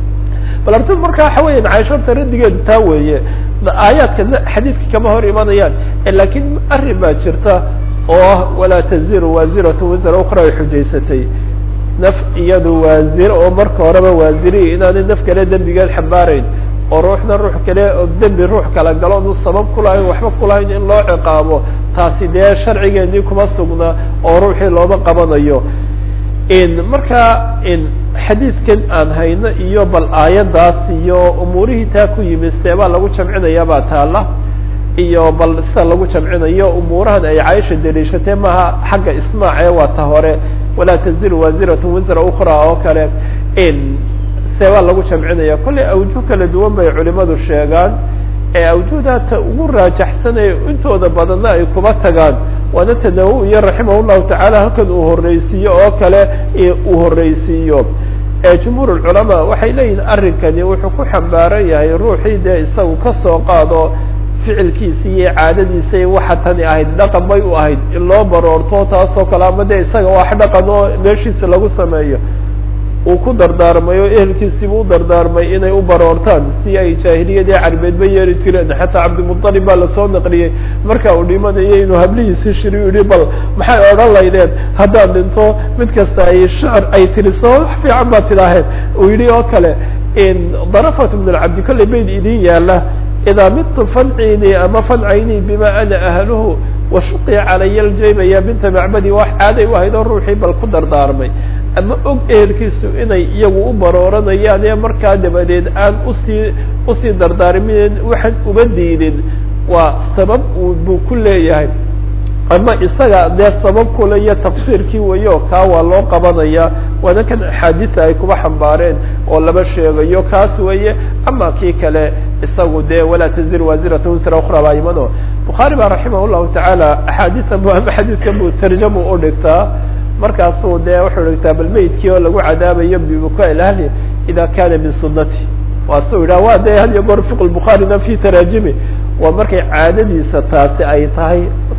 bal artu marka waxa weyan caisho horta raddigeedu taa weeye aayaadka xadiidka kama hor imanayaan lakin arrin baa jirta oo ah walaa taziru waaziratu wisra ukra ay xujaysatay naf iyadu waazir oo marka horeba waaziri inaanay naf kale dembigeed xambaarayn oo ruuxna ruux kale oo dembi ruux kala galo onu sabab kulahayn waxba kulahayn in loo ciqaabo taasi dee sharcigeenii kuma sugna oo ruuxii looma qabanayo markaa xadiidkan aan hayno iyo bal aayadaas iyo umuurihii taa ku yimid seebaa lagu jamcinaya baa taala iyo bal sida lagu jamcinayo umuurahan ay caaisha daliishatee maaha xagga ismaace waa ta hore walaa taziru waaziratu wisra ukra oo kale seebaa lagu jamcinaya kollay awjuh kala duwan bay culimadu sheegaan ee awjuhda ta ugu raajaxsanaya intooda badanna ay kuba tagaan waana tanawu-iyo raximah llahu tacaala halkan uu horreysiiyo oo kale uu horreysiiyo jumhuur lculamaa waxay leeyihin arrinkani wuxuu ku xambaaran yahay ruuxii dee isagu kasoo qaado ficilkiisa iyo caadadiisa iyo waxa tani ahayd dhaqan bay u ahayd in loo baroorto taasoo kale ama dee isaga wax dhaqan oo meeshiisa lagu sameeyo uu ku dardaarmay oo ehelkiisiibu u dardaarmay inay u baroortaan si ay jaahiliyadii carbeedba yeeri jireen xataa cabdimuطalib baa lasoo naqliyey marka uu dhimanayay inuu hablihiisi shiri yihi bal maxay odhan laydeen haddaan dhinto mid kasta ay shicr ay tiriso wax fiican baa tidhaaheen uu yihi oo kale darafat min alcabdi kollay bayd idin yaala idaa midtu fancini ama fancayni bima ana ahluhu washuqi calaya ljayba ya binta macbadi wax caaday u ahayd oo ruuxii bal ku dardaarmay ama og ehelkiisu inay iyagu u barooranayaan ee markaa dabadeed aan usii usii dardaarmin waxaan uba diidin waa sabab buu ku leeyahay ama isaga dee sabab kule iyo tafsiirkii weyo kaa waa loo qabanaya waana kan axaadiisa ay kuba xambaareen oo laba sheegayo kaas weeye ama kii kale isagu dee walaa tazir waasirata wisra ukra baa imano bukhaari baa raximah llahu tacaala axaadiisan bu ama xadiidkan buu tarjamu udhigtaa markaasuu dee wuxuu dhigtaa bal meydkii oo lagu cadaabayo bibukaa ilahli ida kana min sunati waa su yidhah wa de had iyo goor fiq bukhaarina fi taraajimi waa markay caadadiisa taasi ay tahay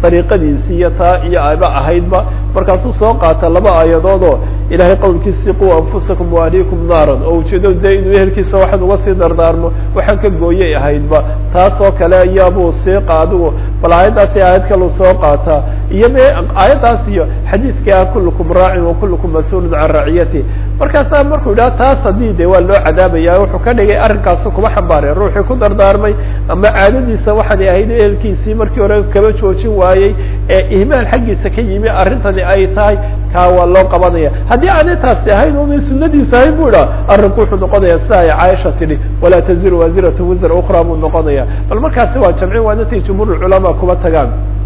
dariiqadiisi iyo taa iyo aba ahaydba markaasuu soo qaata laba aayadood oo ilahay qowlkiisii quu anfusakum waaliikum naaran oo ujeedo dee inuu ehelkiisa waxaan uga sii dardaarmo waxaan ka gooyay ahaydba taas oo kale iyaabuu sii qaadigu bal aayaddaasi aayad kalu soo qaataa iyo me aayaddaas iyo xadiidka ah kullukum raacin wa kullukum mas-uulun can raciyati markaasaa markuu yidhaha taas haddii de waa loo cadaabaya wuxuu ka dhigay arrinkaasu kuma xambaareen ruuxii ku dardaarmay ama caadadiisa waxaanay ahayd ehelkiisii markii hore kaba joojin waayey ee ihmaal xaggiisa ka yimi arrintani ay tahay kaa waa loo qabanaya haddii aanay taasi ahayn una sunadiisa ahayn bu idhaha arrinku wuxuu noqonaya sida ay caaisha tidhi walaa taziru waasiratu wisra ukra buu noqonaya bal markaasi waa jamcin waa inatay jumhuur culamaa kuma tagaan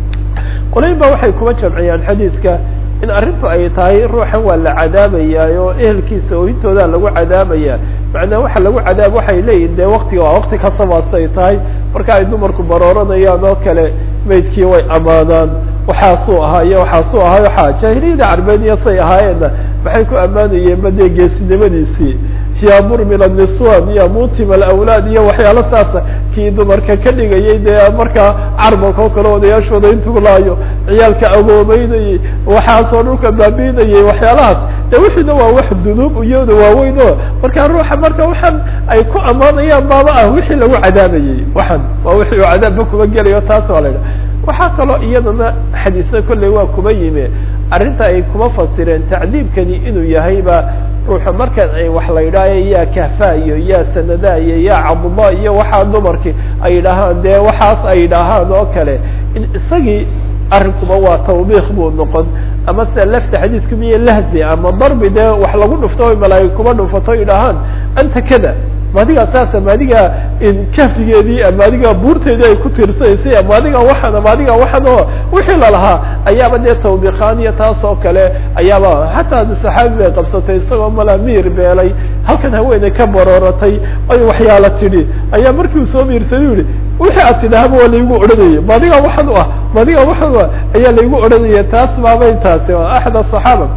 qolayn ba waxay kuma jamciyaan xadiidka in arrintu ay tahay ruuxan waa la cadaabayaa oo ehelkiisa oohintooda lagu cadaabaya macnaa waxa lagu cadaab waxay leeyihin dee waktiga waa wakti kasabaastay tahay marka ay dumarku barooranayaan oo kale maydkii way amaanaan waxaasuu ahaa iyo waxaasuu ahaa waxaa jaahiliyada carbeediya say ahaayeenna maxay ku ammaanayeen ba dee geesinimadiisii ya murmil niswan iyo mutim alawlaad iyo waxyaalo saasa kii dumarka ka dhigayay dee markaa carmalka oo kale odayaashooda intuu laayo ciyaalka agoomeynayay waxaasoo dhulka baabiinayay waxyaalahaas de wixiina waa wax dunuub iyada waaweyn o marka ruuxa marka waxaan ay ku ammaanayaan baaba ah wixii lagu cadaabayay waxan waa wixii uu cadaabba kuma gelayo taas waa la idhaha waxaa kaloo iyadana xadiisna kolley waa kuma yimi arrinta ay kuma fasireen tacdiibkani inuu yahayba ruuxa markan ay wax la yidhaayo yaa kahfa iyo yaa sanada iyo yaa cabdullah iyo waxaa dumarkii ay yidhaahaan dee waxaas ay yidhaahaan oo kale in isagii arrinkuba waa tawbiik buu noqon ama sida lafta xadiisku miyo lahzi ama darbi dee wax lagu dhufto o malaa'ig kuma dhufato yidhaahaan anta kada maadigaa saasa maadigaa kahfigeedii ama adigaa buurteedii ay ku tiirsanaysay ama adigaa waxan ama adigaa waxan oo wixii lalahaa ayaaba dee tawbiiqaan iyo taas oo kale ayaaba xataa saxaabi bay qabsatay isagoo mala miir beelay halkan haweeney ka barooratay ay waxyaala tidhi ayaa markii uu soo miirsaday yihi wixii aad tidhaahaba waa laygu odhanayay maadigaa waxan u ah maadigaa waxan u ah ayaa laygu odhanaya taas baaba intaasi axad asaxaaba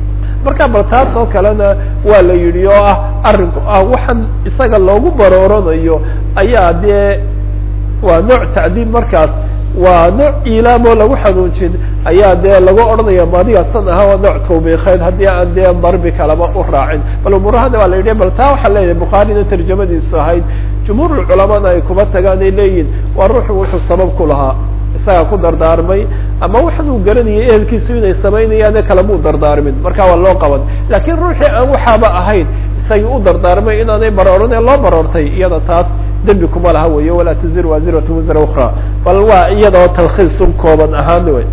marka bal taas oo kalena waa la yidhi oo ah arrinku ah waxaan isaga loogu barooranayo ayaa dee waa nooc tacdiib markaas waa nooc ilaamoo lagu xanuunjin ayaa dee lagu odhanaya maadiga san aha waa nooc tawbiikeed haddii aan dee darbi kalaba u raacin bal umurahana waa la yidhi bal taa waxaa leeyahay bukhaarina tarjamadiisu ahayd jumhuur culamana ay kuma tagaan ay leeyihin waa ruuxu wuxuu sabab ku lahaa isagaa ku dardaarmay ama waxan uu garanayay ehelkiisu inay samaynayaane kalamuu dardaarmin marka waa loo qaban laakiin ruuxii aan waxaaba ahayn isagii u dardaarmay inaanay barooran ee loo baroortay iyada taas dembi kuma laha weyo walaa tazir waasiratu wisra ukra bal waa iyadoo talkhiis un kooban ahaan wey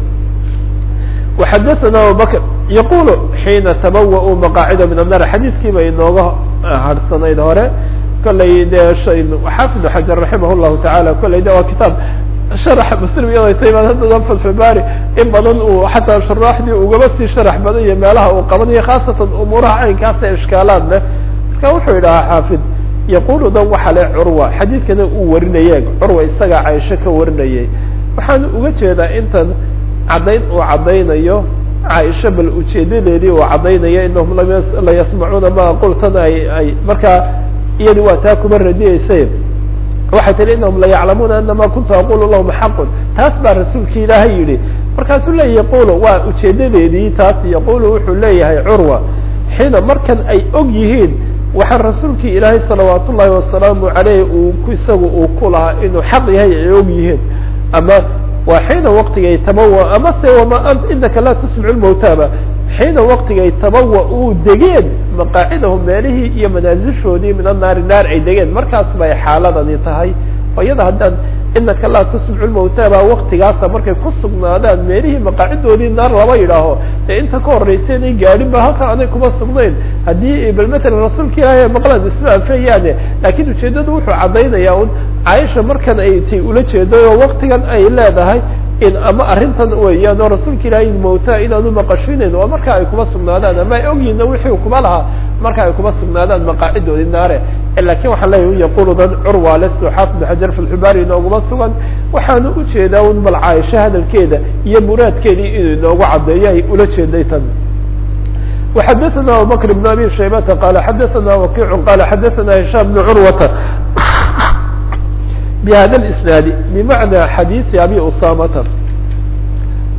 waxadathana abubakr yaqulu xiina tabawa-uu maqaacida min annar xadiiskii bay inooga harhsanayd hore kollay dee xaafid xajar raximah llahu tacaala kollay de waa kitaab sharaxa muslim iyadoo tay baan haddana fatxulbaari in badan uu xataa shuraaxdii ugaba sii sharax badan iyo meelaha uu qabanayo khaasatan umuuraha caynkaasa ishkaalaad leh marka wuxuu yidhahaa xaafid yaqulu dan waxa le curwa xadiidkana uu warinayeen curwa isagaa caisho ka warinayay waxaan uga jeedaa intan caddayn uu caddaynayo caaisha bal ujeedadeedii uu caddaynayo inahum la yasmacuuna ma qultan ay ay markaa iyadi waa taa kuma radiyeysa waxay tihi inahum la yaclamuuna anama kuntu aqulu lahum xaqun taas baa rasuulki ilaahay yidhi markaasuu leeya yaqulu waa ujeedadeedii taas yaqulu wuxuu leeyahay curwa xiina markan ay og yihiin waxaa rasuulkii ilaahay salawaat ullahi wasalaamu caleyh uu isagu uu ku lahaa inuu xaq yahay ay og yihiin ama waa xiina waktigay tabawa ama se wama inaka laa tusmicu lmawtaaba xiina waktigay tabawa uu degeen maqaacidahum meelihii iyo manaasishoodii min annaari naar ay degeen markaas bay xaaladani tahay oo iyada haddaan inaka laa tusmicu lmawtaaba waktigaasa markay ku sugnaadaan meelihii maqaacidoodii naar laba yidhaaho ee inta ka horreysa inay gaadhin ba halkan anay kuma sugnayn haddii bal matalan rasuulka ilaahay maqlaan isma anfayaane laakiin ujeeddadu wuxuu caddaynayaa un caaisha markan ay tay ula jeeday oo waktigan ay leedahay in ama arrintan weeyaan oo rasuulka ilaahay mawta inaanu maqashinayn waa marka ay kuma sugnaadaan ama ay ogyihinna wixii kuma lahaa marka ay kuma sugnaadaan maqaacidoodii naare lakin waxaan leeyahy yaqulu dan curwa le suxaaf ibn xajar fi lxibaari inooguma sugan waxaanu ujeedaa un bal caaisha hadalkeeda iyo muraadkeedii inuu inoogu caddeeyo ay ula jeeday tan وxadثna abubكر بن abي شhaybةa qال xadثna وkiع qال xadثna هiشام بن curwةa بhada الاسناaد بmaعنى xadيiثi abي usamata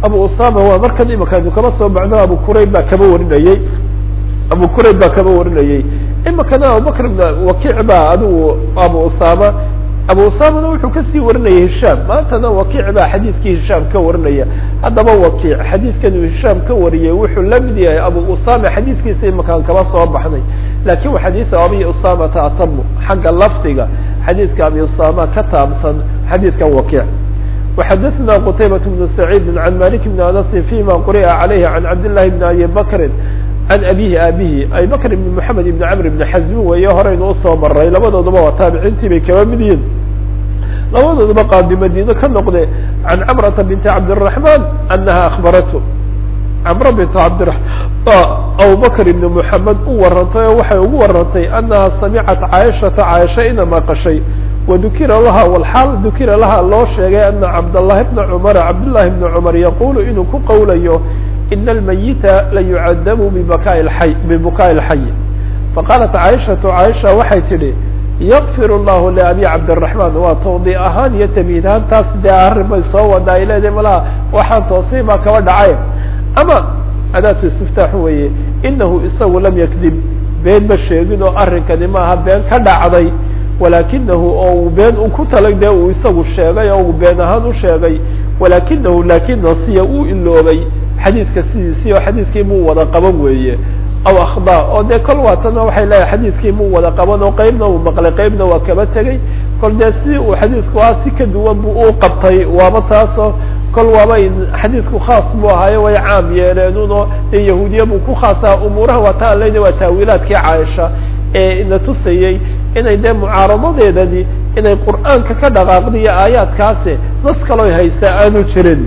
abu usama waa markan imikanu kaba soo baxno abu qurayb baa kaba warinayey abu qurayb baa kaba warinayey imikana abubakr ibn wakiic baa adigu abu usama abu usamana wuxuu kasii warinaya hishaam maantana wakiic baa xadiidkii hishaam ka warinaya haddaba wakiic xadiidkan uu hishaam ka wariyey wuxuu la mid yahay abu usama xadiidkiisa imakaan kaba soo baxnay lakin wa xadiida abi usamata atamu xagga lafdiga xadiidka abi usama ka taabsan xadiidkan wakiic وxadثna qتaybaة بن سعيid عan malik بn aنس فيma quri'a عalayh عan cabd للahi بn abi bakri can abihi aabihi abi bakr ibn mحamed ibn cmr ibn xazmi weeye horeynu usoo maray labadoodaba waa taabiciintii bay kaba mid yihin labadoodaba qaadi madiine ka noqde can cmrata binti cabdالرaحman anaha akhbarathu cmra bint cabdiraحman abubakr ibn mحamed u warantay oo waxay ugu warantay anaha samicat caaishata caaisha ina maqashay wadukira laha wlxaal dukira laha loo sheegay ana cabdالlahi bna cmara cabdالlahi bna cmar yaqulu inuu ku qowlayo ina almayita layucadabu bibaka ay bibukaai اlxay faqaalat caaishatu caaisha waxay tidhi yakfir llahu liabi cabdالraحman waa tawdi ahaan iyo tamhiid ahaan taas dee arrin bay soo wada ay leedahay malaha waxaan toosay baa kaba dhacay ama adaatu istiftaaxu weeye inahu isagu lam yakdib been ma sheegin oo arrinkani maaha been ka dhacday walakinahu oo uu been u ku talag dee uu isagu sheegay oo uu been ahaan u sheegay walakinahu lakin nasiya uu iloobay xadiidka sidiisii oo xadiidkii muu wada qaban weeye aw akhda oo dee kol waatana waxay leeyahay xadiidkii muu wada qaban oo qeybna uu maqlay qeybna waa kaba tegey kol dee si uu xadiidku ah si ka duwan bu u qabtay waaba taasoo kol waaba xadiidku khaas buu ahaayo way caam yeeleenuno dee yahuudiya buu ku khaasaa umuuraha waa ta an leyna waa taawiilaadkii caaisha ee ina tusayey inay dee mucaaradadeedani inay qur'aanka ka dhaqaaqdiyo aayaadkaasi nas kaloo haysta aanu jirin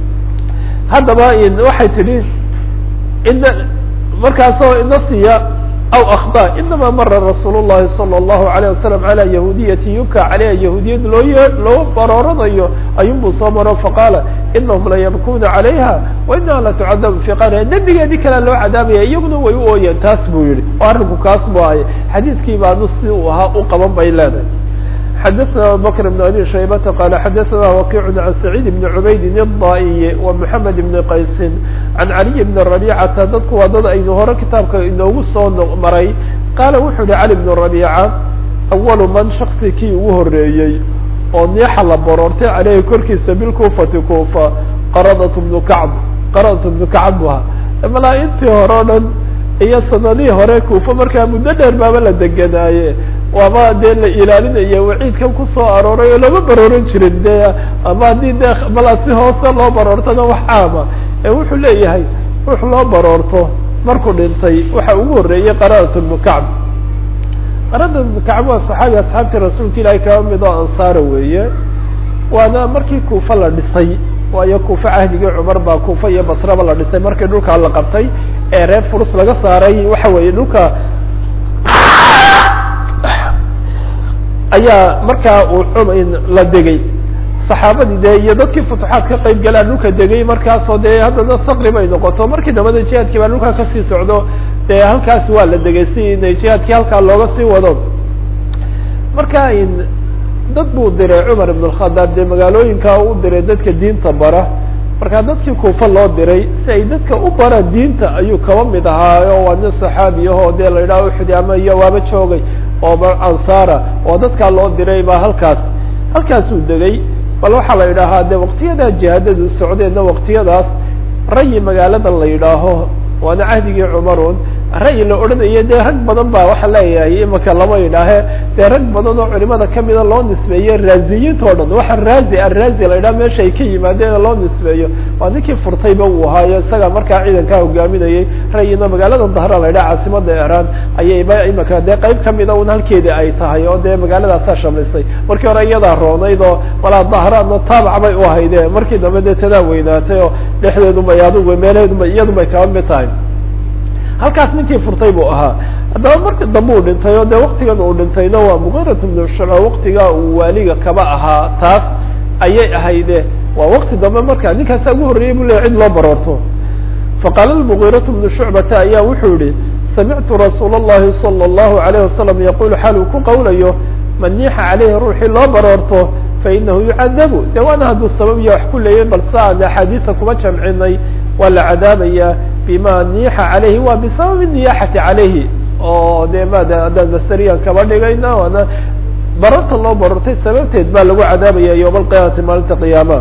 haddaba waxay tidhi ina markaasoo nasiya aw akhda inama mara rasuul الlahi salى الlahu عalيه wasalam calى yahuudiyati yuka caleyha yahuudiyad loo ye loo barooranayo ayun buu soo maro faqaala inahum layabkuna calayha wainaha latucadabu fi qariha dembigeedii kalea loo cadaabaya iyaguna way u ooyeen taas buu yihi oo arrinku kaas bu ahay xadiidkii baanu si uu ahaa u qaban bay leedahay xadثna abubakr بn abi shaybata qala xadaثna wakic can sacيid bn cubaydin الضaئiy ومحamed bn qaysin can caliي bn رabيcata dadku waa dad aynu hore kitaabka inoogu soo maray qaala wuxuu yihi cali bn رabيca awalu man shaksi kii ugu horeeyey oo niixa la baroortay caleyhi korkiisa bilkufati kufa qaradat bnu kacb qaradat bnu kacb bu ahaa malaa intii hore o dhan iyo sanadihii hore kufa markaa muddo dheer baaba la degenaaye waaba dee la ilaalinaya waciidkan kusoo arooray oo lama barooran jirin de ama haddii de malaa si hoose loo baroortona wax caama ee wuxuu leeyahay wux loo baroorto markuu dhintay waxa ugu horreeyey qaradat bnu kacb qaradat bnu kacb waa saxaabi asxaabtii rasuulka ilaahay kaba mid oo ansaara weeye waana markii kuufa la dhisay waayo kuufa cahdigii cumar baa kuufa iyo basraba la dhisay markii dhulkaa la qabtay ee reer furus laga saaray waxa weeye dhulka ayaa markaa uu la degay saxaabadii de iyo dadkii futuxaad ka qayb galaa dhulka degay markaasoo dee haddana saqri bay noqoto markii dambada jihaadkii baa dhulkaa kasii socdo dee halkaas waa la degay si inay jihaadkii halkaa looga sii wado marka dad buu diray cumar ibn اkhadaab dee magaalooyinkaa u diray dadka diinta bara marka dadkii kuufa loo diray si ay dadka u baraan diinta ayuu kaba mid ahaayo waa nin saxaabi ahoo dee la yidhaha uxudi ama iyo waaba joogay oo ansaara oo dadkaa loo diray baa halkaas halkaasuu degay bal waxaa la yidhaahaa de waqtiyadaa jihaadadu socdeenna waqtiyadaas rayi magaalada la yidhaaho waana cahdigii cumarun ra'yi la odhanayo dee rag badan baa waxa leeyahay imaka lama yidhaahe dee rag badan oo culimada kamida loo nisbeeye raaziyiinta o dhan waxa raazi araazi la yidhaha meesha ay ka yimaadeen loo nisbeeyo waa ninkii furtayba uu ahaayo isaga markaa ciidankaa hogaaminayay ra'yina magaalada dahra la yidhaha caasimada iran ayayba imaka dee qayb kamida un halkeedii ay tahay oo dee magaaladaasaa shamlisay markii hore iyadaa roonayd oo walaa dahraadna taabac bay u ahayde markii dambe dee tadaa weynaatay oo dhexdeedubay adigu meelaheedubay iyadubay kaba mid tahay halkaas ninkii furtay buu ahaa haddaba marka dambe uu dhintay oo dee waktigan uu dhintayna waa muqirat bnu shucba waktigaa uu waaliga kaba ahaa taas ayay ahayde waa wakti dambe marka ninkaasa ugu horreeyey bu leya cid loo baroorto faqaala mugirat bnu shucbata ayaa wuxuu yihi samictu rasuul اllahi salى اllahu alayh wasalam yaqul xaal uu ku qawlayo man niixa caleyhi ruuxii loo baroorto fainahu yucadabu de waana hadduu sabab iyo wax ku leeyay bal saan axaadiisa kuma jamcinay waa la cadaabaya bima niixa calayhi waa bisababi niyaxati calayhi oo de mada haddaan masteriyan kaba dhigayna waana bararta loo barartay sababteed baa lagu cadaabaya yowma alqiyaamati maalinta qiyaama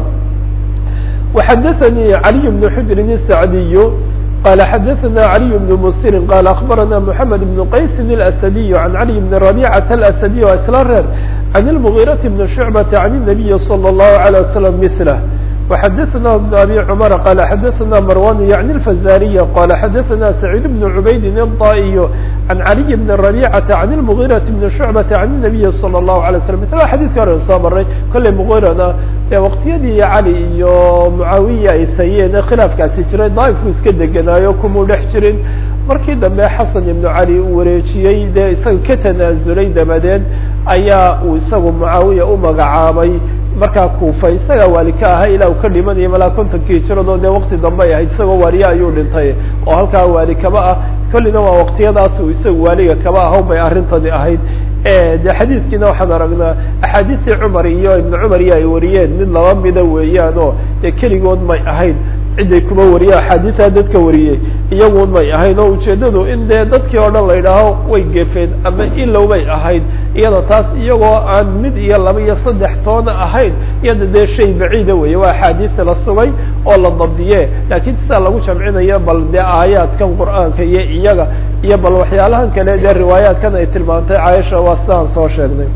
وxadثnي علي بن حجر السعدي قال xdثna علي بن مسر قال أخبرنا محمد بن قيس الأسدي عن علي بن ربيعة الأسدي o isla reer عن المغيرة بن شعبة عن النبي صلى الله عليه وسلم مثله وxdثna بن أبي عمر قال xdثna مروان يعني الفزاري قال xdثna سعيد بن عبيد الطائي عن علي بن ربيعة عن المغيرة بن شعبة عن النبي صلى الله عليه وسلم mثl xadيثka hore soo maray kolley مغيرana e waqtiyadii cali iyo mucaawiya ay sayeen khilaafkaasi jiray daaifku iska degenaayo kumuu dhex jirin markii dambe xasan ibnu cali uu wareejiyey dee isaga ka tanaasulay dabadeed ayaa uu isagu mucaawiya u magacaabay markaa kuufa isagaa waali ka ahaa ilaa uu ka dhimanayo malaa kontonkii jiradoo dee wakti dambe ay ahayd isagoo waaliye ayuu dhintay oo halkaa waali kaba ah kollina waa waqtiyadaas uu isaga waaliga kaba ahaw bay arrintani ahayd de xadiiskiina waxaan aragnaa axaadiistii cumar iyo ibn cumar iyo ay wariyeen mid laba mida weeyaan oo dee keligood may ahayn ciday kuma wariyeen axaadiisaa dadka wariyey iyagun may ahayn oo ujeedadu in dee dadkii oo dhan la yidhaaho way gefeen ama ilow bay ahayd iyada taas iyagoo aan mid iyo laba iyo saddex toona ahayn iyada dee shay baciida weeye waa axaadiista la sugay oo la dabdiye laakiin sidaa lagu jamcinayo bal dee aayaadkan qur'aanka iyo iyaga iyo bal waxyaalahan kale dee riwaayaadkan ay tilmaantay caaisha waa sidaan soo sheegnay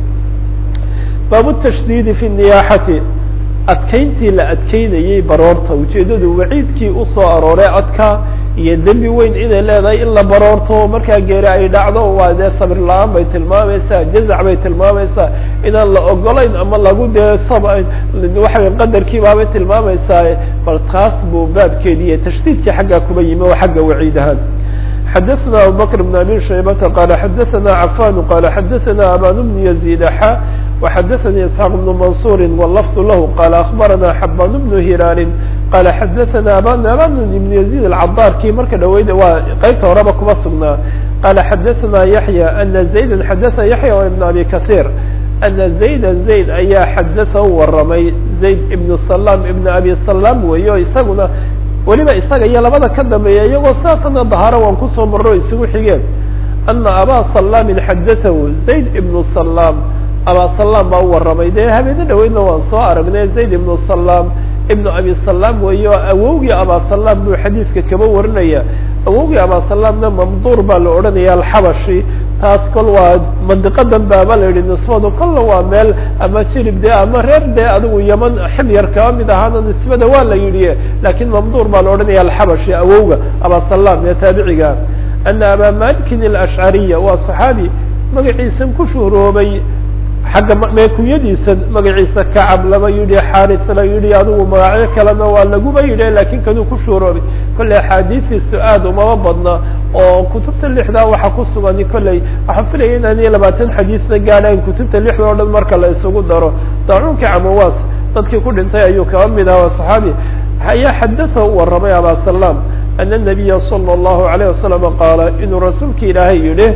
baabu tashdiidi fi niyaaxati adkayntii la adkeynayey baroorta ujeedadu waciidkii usoo arooray adka iyo dembi weyn inay leedahay in la baroorto markaa geeri ay dhacdo waa dee sabir la-aan bay tilmaamaysaa jazac bay tilmaamaysaa inaan la ogolayn ama lagu dee sab waxaway qadarkii baabay tilmaamaysaa bal taas buu baabkeediiyo tashdiidkii xaggaa kuba yimi oo xagga waciid ahaan xadaثna abubakr بn abi shaybata qala xadaثna cafan qala xadaثna aban bn yazid xa وxadaثnي isxaaq بن mansuri wlfd lah qala aخbarana xaban بn hilaali qala xadaثna aban aban ibn yazid alcadarkii marka dhaweyd waa qeybta horeba kuma sugnaa qala xadaثna yaحya ana زayda xadaثa yaحya ibn abi kaثيr ana زayda zayd ayaa xadaثa u waramay zayd ibn salam ibn abi salam weeyo isaguna weliba isaga iyo labada ka dambeeya iyagoo saasana dahaaro waan kusoo marro isugu xigeen ana abaa salamin xadaثahu zayd ibn salam abaa salam baa u waramay dee habeene dhaweydna waan soo aragnay zayd ibnu salam ibnu abi salam weeyo awowgii abaa salam buu xadiiska kaba warinaya awowgii abaa salamna mamduur baa la odhanaya alxabashi taas kol waa mandiqadan baaba la yihi nisbadu kolla waa meel ama jirib dee ama reer dee adigu yaman ximyar kaba mid ahaana nisbada waa la yidhi lakin mamduur baa la odhanaya alxabashi awowga abaa salam ee taabiciga ana abaa malikin alashcariya waa saxaabi magaciisan ku shuhroobay xagga meekunyadiisa magaciisa kacab laba yidhi xaris la yidhi adigu magacyo kalena waa laguba yidhi lakin kanuu ku shuuroobay kolley axaadiistiisu aad umaba badna oo kutubta lixdaa waxa ku sugan kolley waxaan filaya inaan iyo labaatan xadiisna gaadhayn kutubta lixda o dhan marka la isugu daro daacuunka camawaas dadkii ku dhintay ayuu kaba mid aha waa saxaabi ayaa xadatha u waramay abaa salam ana nabiya sala allahu alayh wasalam qaala inuu rasuulka ilaahay yidhi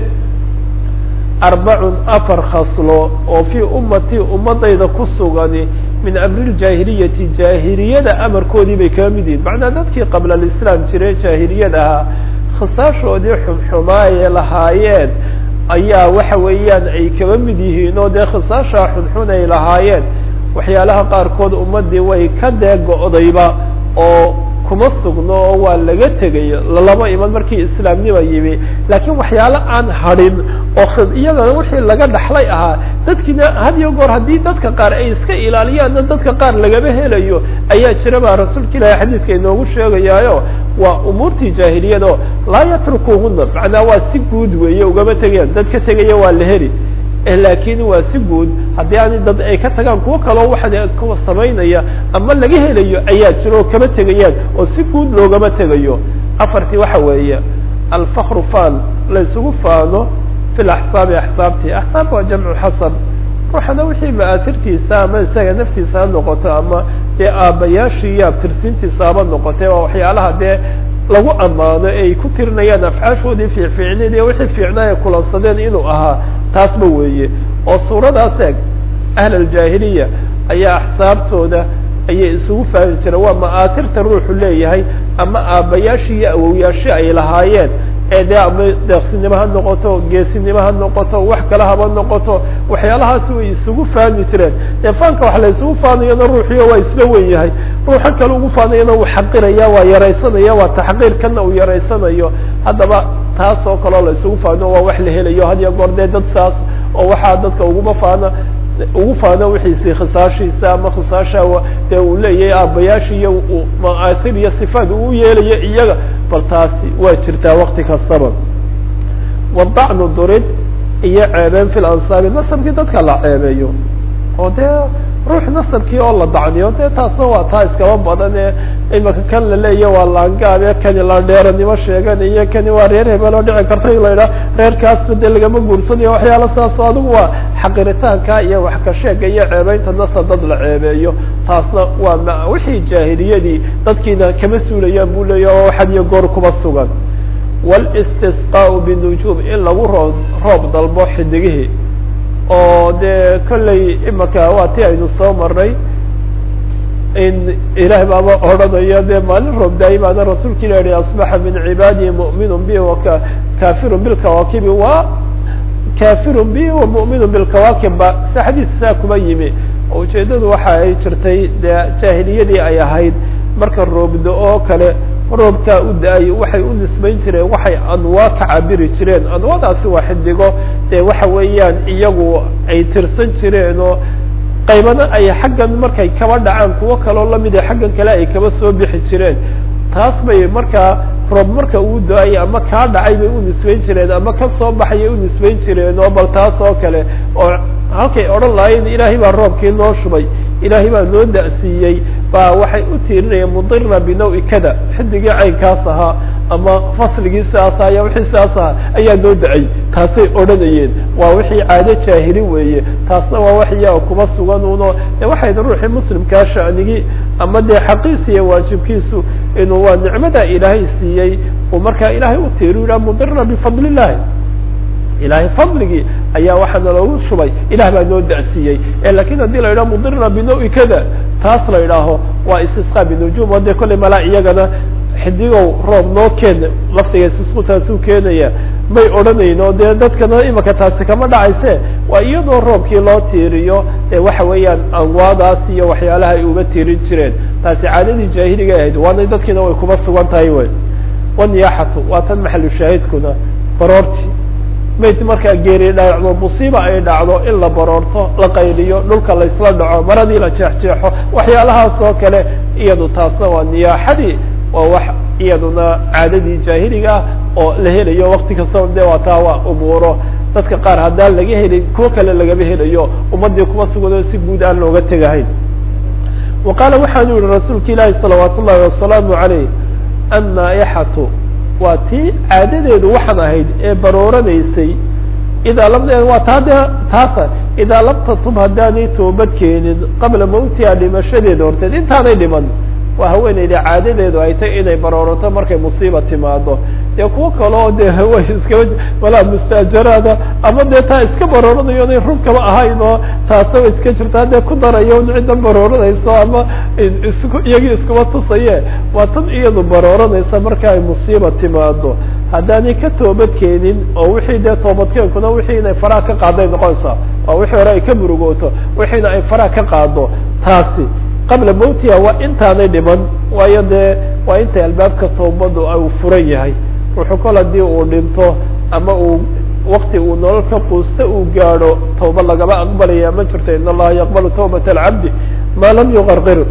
arbacun afar khaslo oo fii ummatii ummadayda ku sugani min amri ljaahiliyati jaahiliyada amarkoodii bay kaba mid yihin macnaa dadkii qabla alislaam jire jaahiliyad ahaa khisaashoodii xunxumaayee lahaayeen ayaa waxa weeyaan ay kaba mid yihiin oo dee khisaashaa xunxun ay lahaayeen waxyaalaha qaarkood ummadii way ka dee go-dayba oo kuma sugno oo waa laga tegay lalama iman markii islaamnima yimi laakiin waxyaalo aan hadhin oo iyagana wixii laga dhaxlay ahaa dadkiina had iyo goor haddii dadka qaar ay iska ilaaliyaanna dadka qaar lagama helayo ayaa jira baa rasuulka ilahi xadiiska inoogu sheegayaayo waa umuurtii jaahiliyad oo laa yatrukuhuna macnaa waa si guud weeye ugama tegayaan dad ka tegaya waa la heli laakin waa si guud haddii ani dad ay ka tagaan kuwo kaloo waxa kuwa samaynaya ama laga helayo ayaa jira oo kama tegayaan oo si guud loogama tegayo afartii waxa weeye alfakru fan la isugu faano fi laxsaabi axsaabtii axsaab waa jamcu xasan ruuxana wixii ma'aasirtiisa ama isaga naftiisa ha noqoto ama dee aabbayaashii iyo abtirsiintiisa haba noqotay waa waxyaalaha dee lagu ammaano e ay ku tirinayaan afcaashoodii fiicfiicneed iyo wixii fiicnaa ay kulansadeen inuu ahaa taasba weeye oo suuradaas eeg ahl aljaahiliya ayaa axsaabtooda ayay isugu fahmi jireen waa ma'aatirta ruuxu leeyahay ama aabbayaashii iyo awowyaashii ay lahaayeen ee dee ama deeqsinimo ha noqoto geesinimo ha noqoto wax kale haba noqoto waxyaalahaasi way isugu fahmi jireen dee faanka wax la isugu faanayana ruuxiyo waa isla wen yahay ruuxa kale ugu faanayana uu xaqiraya waa yaraysanaya waa taxqiir kana uu yaraysanayo haddaba taas oo kaleo la isugu faano waa wax la helayo had iyo goor dee dad saas oo waxaa dadka uguma faana ugu faano wixiisi khisaashiisa ama khisaasha dee uu leeyahay aabbayaashii iyo ma'aasir iyo sifaad uu yeelayo iyaga bal taasi waa jirtaa wakti kastaba wadacnu durid iyo ceebeen fi lansaabi nasabkii dadka la ceebeeyo oo dee ruux nasabkii oo la dacniyo dee taasna waa taa iskaba badan ee imika kan la leeya waa laangaabe kani la dheeranimo sheeganayo kani waa reer hebel oo dhici karta in la yidhaha reerkaas dee lagama guursanayo waxyaala saasoo adigu waa xaqiritaanka iyo wax ka sheega iyo ceebeynta nasab dad la ceebeeyo taasna waa m wixii jaahiliyadii dadkiina kama suulayaan buu leeya oo had iyo goor kuba sugan walistisqaau binujuum in lagu roo roob dalbo xidigihii oo dee kolley imaka waa ti aynu soo marnay in ilaah baaba odhanayo dee maalin roob daayimaana rasuulka ilah yihi asbaxa min cibaadihi mu'minun bi waka kafirun bilkawaakibi wa kafirun bi wa mu'minun bilkawaakib ba si xadiis saa kuma yimi oo ujeedadu waxa ay jirtay dee jaahiliyadii ay ahayd marka roobda oo kale roobkaa u da-ay waxay u nisbayn jireen waxay anwaa ka cabiri jireen anwaadaasi waa xidigo dee waxa weeyaan iyagu ay tirsan jireen oo qaybana ay xaggan markay kaba dhacaan kuwo kaloo lamid a xaggan kale ay kaba soo bixi jireen taas bay markaa roob marka uu da-ay ama kaa dhacay bay u nisbayn jireen ama ka soo baxayay u nisbayn jireen oo bal taas oo kale oo halkay odhan lahayen ilaahay baa roobkii noo shubay ilaahay baa noo da-siiyey baa waxay u tiirinayaan mudira binawi kada xidigii caynkaas ahaa ama fasligii sidaas aha ya wixii sidaas ahaa ayaa noo da-ay taasay odhanayeen waa wixii caado jaahili weeye taasna waa wax iyaga kuma sugan uno de waxayna ruuxii muslimkaa sha'nigii ama dee xaqiisa iyo waajibkiisu inuu waa nicmada ilaahay siiyey uu markaa ilaahay u tiiri yidhaha mudira bifadli illahi ilahay fadligii ayaa waxaana loogu shubay ilah baa noo da-siiyey lakin haddii la yidhaho mudira binawi kada taas la yidhaaho waa istisqa binujum o dee kollay malaa iyagana xidigow roob noo keen laftiga istisqu taasuu keenaya may odhanayn oo dee dadkana imika taasi kama dhacayse waa iyadoo roobkii loo tiiriyo ee waxa weeyaan anwaadaas iyo waxyaalaha ay uga tiirin jireen taasi caadadii jaahiliga ahayd waana dadkiina way kuma sugan tahay wey waniyaaxatu waa tan maxalu shaahidkuna baroorti mayd markaa geeri dhacdo musiiba ay dhacdo in la baroorto la qayliyo dhulka laysla dhaco maradii la jeexjeexo waxyaalahaas oo kale iyadu taasna waa niyaaxadii waa wax iyaduna caadadii jaahiliga ah oo la helayo wakti kastaba de waa taa waa umuuro dadka qaar haddaan laga helin kuwo kale lagama helayo ummadii kuma sugan si guud aan looga tegahayn wa qaala waxaanu yihi rasuulka ilaahi salawaat ullahi wasalaamu calayh annaaixatu waa tii caadadeedu waxaan ahayd ee barooranaysay idaa lam waa taa de taasa idaa lam tatub haddaanay toobad keenin qabla mawtiha dhimashadeeda horteed intaanay dhiman waa haweeneyda caadadeedu ay tay inay baroorato markay musiiba timaado dee kuwo kaleo de way iskaba walaa mustaajaraada ama dee taa iska barooranayo inay run kaba ahayn oo taasna way iska jirtaa dee ku darayo in ciddan barooranayso ama isku iyagii iskuma tusaye waa tan iyadu barooranaysa marka ay musiiba timaado haddaanay ka toobad keenin oo wixii dee toobadkeenkuna wixii inay faraha ka qaaday noqonaysaa oo wixii hore ay ka murugooto wixiina ay faraha ka qaado taasi qabla mawtiha waa intaanay dhiman waayo dee waa intay albaabka toobadu u furan yahay ruuxu kol haddii uu dhinto ama uu wakti uu nolol ka quusta uu gaadho tawba lagama aqbalaya ma jirto in allaha yaqbalu tawbata alcabdi ma lam yuqarqir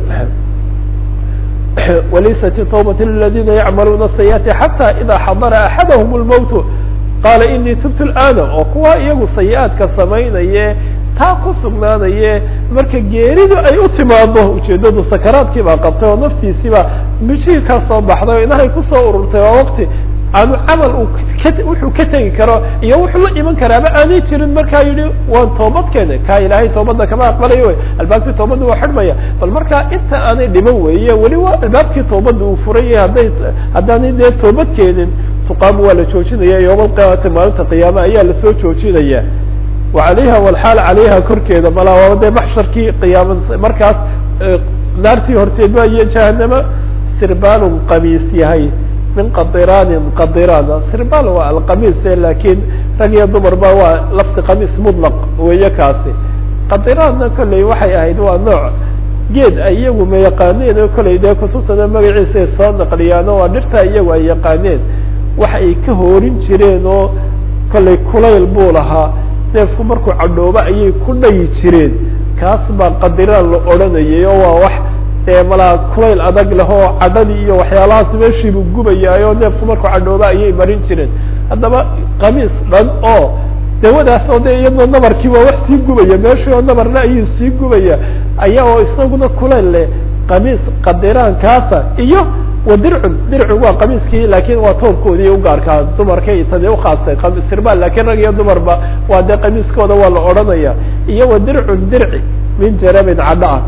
walaysat tawbat liladina yacmaluuna sayiati xata ida xadara axadahum lmowtu qaala inii tubtu lana oo kuwa iyagu sayi-aadka samaynaye taa ku sugnaanaye marka geeridu ay u timaado ujeedadu sakaraadkii baa qabtay oo naftiisiiba mijihii ka soo baxday oo inahay kusoo ururtay waa wakti aanu camal uu ka wuxuu ka tegi karo iyo wuxuu la iman karaaba aanay jirin markaa yihi waan toobad keene kaa ilaahay toobadda kama aqbalayo wey albaabkii toobadda waa xidhmaya bal markaa inta aanay dhiman weeye weli waa albaabkii toobadda uu furan yahay hadday haddaanay dee toobad keenin tuqaamu waa la joojinaya yowma alqiyaamati maalinta qiyaame ayaa lasoo joojinaya wa calayha walxaal calayha korkeeda malaa dee maxsharkii qiyaama markaas naartii horteedba iyo jahanama sirbaalun qamiis yahay min qadiraanin qadiraan sirbaal waa alqamiis lakin rag iyo dumarba waa lafti qamiis mutlaq weeye kaasi qadiraanna kolley waxay ahayd waa nooc geed ay iyagu ma yaqaaneen oo kolley dee kutubtana magaciisa ay soo naqliyaan oo waa dhirta iyagu ay yaqaaneen wax ay ka hoorin jireen oo kolley kulayl buu lahaa neefku markuu cadhoobo ayay ku dhayi jireen kaas baa qadiraan la odhanayay oo waa wax dee malaa kulayl adag leh oo cadhadii iyo waxyaalahaas meeshiibuu gubayaay oo neefku markuu cadhoobo ayay marin jireen haddaba qamiis dhan oo dawadaas oo de iyadoo nabarkii waa wax sii gubaya meeshii oo nabarna ayuu sii gubaya aya oo isaguna kulayl leh qamiis qadiraan-kaasa iyo wa dircun dircun waa qamiiskii laakin waa toobkoodii ugaarkaa dumarkay tadi ukhaastay sirbaal lakin rag iyo dumarba waa dee qamiiskooda waa la odhanaya iyo wa dircun dirci min jarabin cadho ah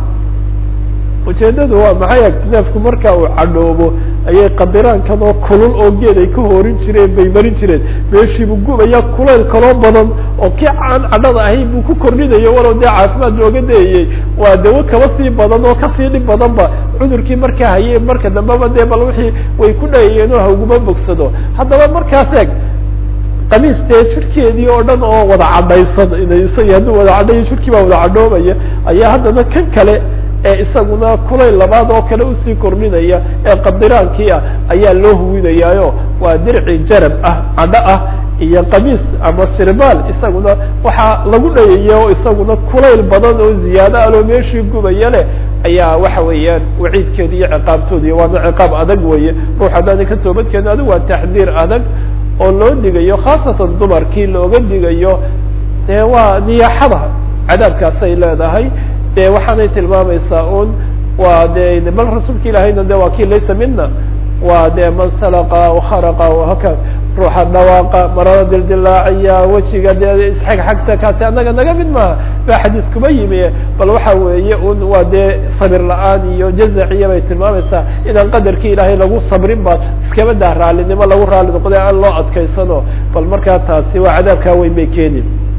ujeedadu waa maxay neefku marka uu cadhoobo ayay qadiraankan oo kulul oo geed ay ka hoorin jireen bay marin jireen meeshiibuu gubaya kulayl kaloo badan oo kii aan cadhada ahayn buu ku kordhinayo walow dee caafimaad looga dayayey waa dawo kaba sii badan oo kasii dhib badanba cudurkii markaa haye marka dambeba dee bal wixii way ku dhayayeen oo haguma bogsado haddaba markaas eeg qamiis dee jirkeedii oo dhan oo wada cadhaysan isag hadduu wada cadhayo jirkii baa wada cadhoobaya ayaa haddana kan kale ee isaguna kulayl labaad oo kale usii kordhinaya ee qadiraankii ah ayaa loo huwinayaayo waa dirci jarab ah cadho ah iyo qamiis ama sirbaal isaguna waxaa lagu dhayaya oo isaguna kulayl badan oo ziyaado aloo meeshii gubaya leh ayaa waxa weeyaan waciidkeeda iyo ciqaabtooda iyo waana ciqaab adag weeye ruux haddaana ka toobadkeena adigu waa taxdiir adag oo loo digayo khaasatan dumarkii looga digayo dee waa niyaaxada cadaabkaasay leedahay de waxaanay tilmaamaysaa un waa de bal rasuulka ilaahayna de waa kii laysa mina waa de man salaqa kharaqa haka ruuxa dhawaaqa marada dildilaaciya wejiga de isxag xagta kaasi annaga naga mid maaha ba xadiis kuma yimi bal waxa weeye un waa dee sabir la-aan iyo jazaciya bay tilmaamaysaa inaan qadarkii ilaahay lagu sabrin ba iskaba daa raalinimo lagu raali noqday aan loo adkaysano bal markaa taasi waa cadaabkaa weyn bay keeni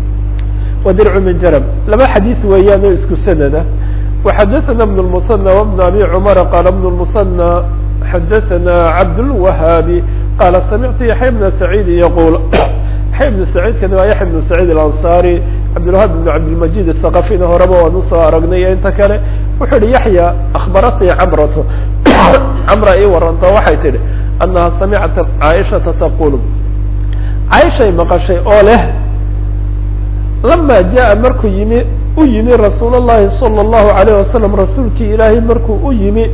وdرع من jرب laba xadيث weeyaan oo isku snda وxadثna بن المثنى وبن أbي cمر qال بن المثنى xadثna عبدالوهاaبي qال سمعت يحيى بن سعيد يقول يحيى بن سعيدkani waa يحيى بن سعيد الأنصاري عبدالوهاب بن عبدالمجيد الثقفيna horeba waan usoo aragnay inta kale wuxuu hi يحيى أخبرتني cمرة cمرa ii waranta waxay tihi أنها سمعت عائشhaةa تقول عائشhay مqشhay oo leh lama jaءa markuu yimi u yimi rasuul الlahi salى الlahu عalيه wasalam rasuulkii ilaahay markuu u yimi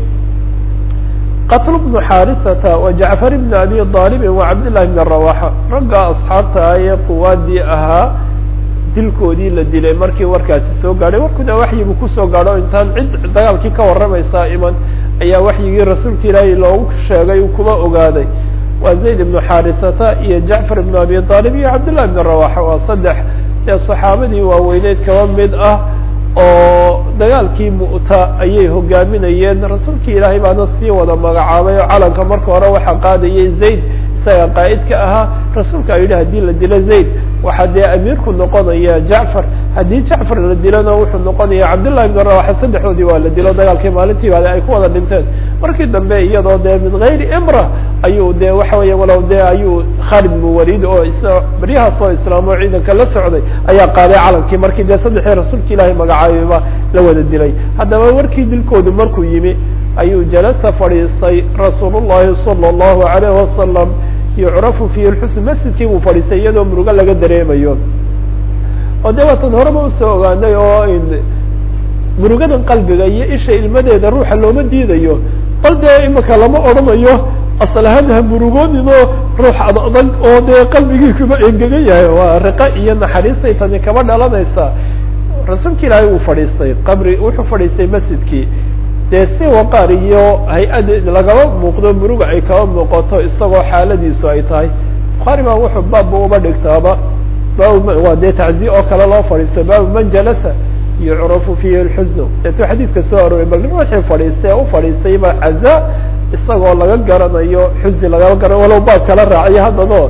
qatl bnu xarisata wa jacfar bn abi طaalibi wa cabdالlahi bn rawaxa ragga asxaabta ah ee quwaadii ahaa dilkoodii la dilay markii warkaasi soo gaadhay warkuna waxyigu kusoo gaadho intaan cid dagaalkii ka waramaysaa iman ayaa waxyigii rasuulka ilaahay loogu sheegay uu kuma ogaaday waa zayd ibnu xarisata iyo jacfar ibn abi طaalib iyo cabdالlahi bn rawaxa waa saddex ee saxaabadii waaweyneyd kaba mid ah oo dagaalkii mu'ta ayay hogaaminayeen rasuulkii ilaahay baana sii wada magacaabay oo calanka marka hore waxaa qaadayay zayd isaga qaa'idka ahaa rasuulka a yidhi hadii la dilo zayd waxaa dee amiirku noqonaya jacfar haddii jacfar la dilona wuxuu noqonaya cabdillahi bn rawaxa saddexdoodii waa la dilo dagaalkii maalintii baale ay ku wada dhinteen markii dambe iyadoo dee min gayri imra ayuu de waxa weya walow de ayuu khalid bnu walid oo is beryahaas oo islaamo ciidanka la socday ayaa qaaday calankii markii dee saddexii rasuulka ilaahay magacaabiba la wada dilay haddaba warkii dilkoodu markuu yimi ayuu jalasa fadhiistay rasuul llahi salى اllahu alayh wasalam yucrafu fihi lxusn masjidkii buu fadhiistay iyadoo murugo laga dareemayo oo de waatan horeba usoo ogaanay oo murugadan qalbiga iyo isha ilmadeeda ruuxa looma diidayo bal dee imika lama odhanayo asal ahaan ha murugooninoo ruux ad adag oo dee qalbigii kuma engegan yahay waa riqa iyo naxariistay tani kaba dhalanaysaa rasuulka ilaahay wuu fadhiistay qabri wuxuu fadhiistay masjidkii dee si waqaar iyo hay-ad lagaba muuqdo muruga ay kaba muuqato isagoo xaaladiisu ay tahay bukhaari baa wuxuu baabba uba dhigtaaba bab waa dee tacziye oo kale loo fadhiisto baabu man jalasa yucrafu fihi lxusnu deetuu xadiidka soo arooray bal ruuxii fadhiistay u fadhiistay ba caza isagoo laga garanayo xusni lagaba garanayo walow baab kala raaciyo haddano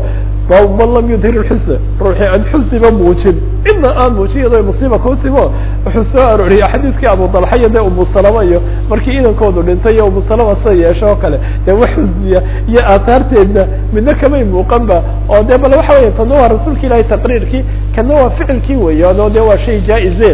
bab man lam yudhir اxusna ruuxii aan xusniba muujin cidna aan muujin iyadoo musiiba kutimo wuxuu soo arooriyay xadiidkii abu dalxa iyo de umu salama iyo markii idankoodu dhintay iyo umu salama sida yeesho oo kale dee wax xusniya iyo aathaarteedna midna kamay muuqan ba oo de bal waxa weya tana waa rasuulka ilahi taqriirkii kana waa ficilkii weeyaan oo de waa shay jaa-izeen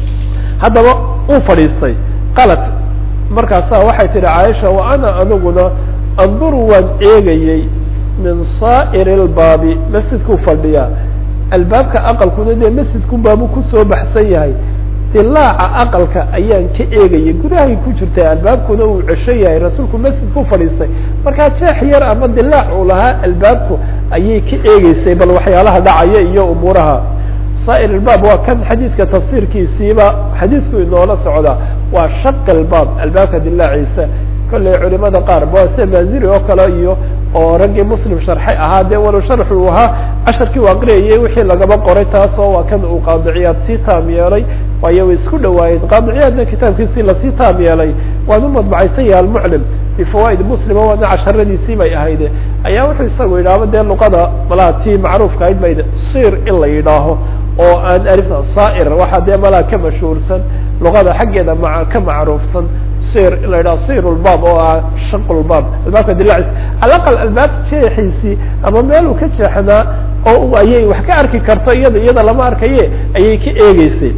haddaba uu fadhiistay qalat markaasaa waxay tihi caaisha wa ana aniguna anduru waan eegayey min saa'ir اlbaabi masjidkuu fadhiyaa albaabka aqalkuna dee masjidkun baabu kusoo baxsan yahay dilaaca aqalka ayaan ka eegayay gudahay ku jirtay albaabkuna uu cesho yahay rasuulku masjidku fadhiistay markaa jeex yar ama dilaac uu lahaa albaabku ayay ka eegeysay bal waxyaalaha dhacaya iyo umuuraha saa'ir albaab waa kan xadiidka tafsiirkiisiiba xadiidku inoola socda waa shaq albaab albaabka dilaaciisa kolley culimada qaar ba sida maaziri oo kale iyo oo raggii muslim sharxay ahaa dee walow sharxu uu ahaa casharkii u aqriyayay wixii lagaba qoray taasoo waa kan uu qaadiciyaad sii taam yeelay waayo way isku dhawaayeen qaadiciyaadna kitaabkiisii lasii taam yeelay waan u madbacaysan yahay almuclim bifawaa'id muslima waana casharadiisii bay ahayde ayaa wuxuu isagu yidhaahba dee luqada malaa tii macruufka ahayd bayd sir in la yidhaaho oo aan alif saa'ir waxaa dee malaa ka mashhuursan luqada xaggeeda ma ka macruufsan sir in la yidhaho sir lbaab oo ah shaq lbaab albaabka dilaacis alaqal albaab jeexiisii ama meel uu ka jeexnaa oo ayay wax ka arki karto iyada iyada lama arkaye ayay ka eegeysay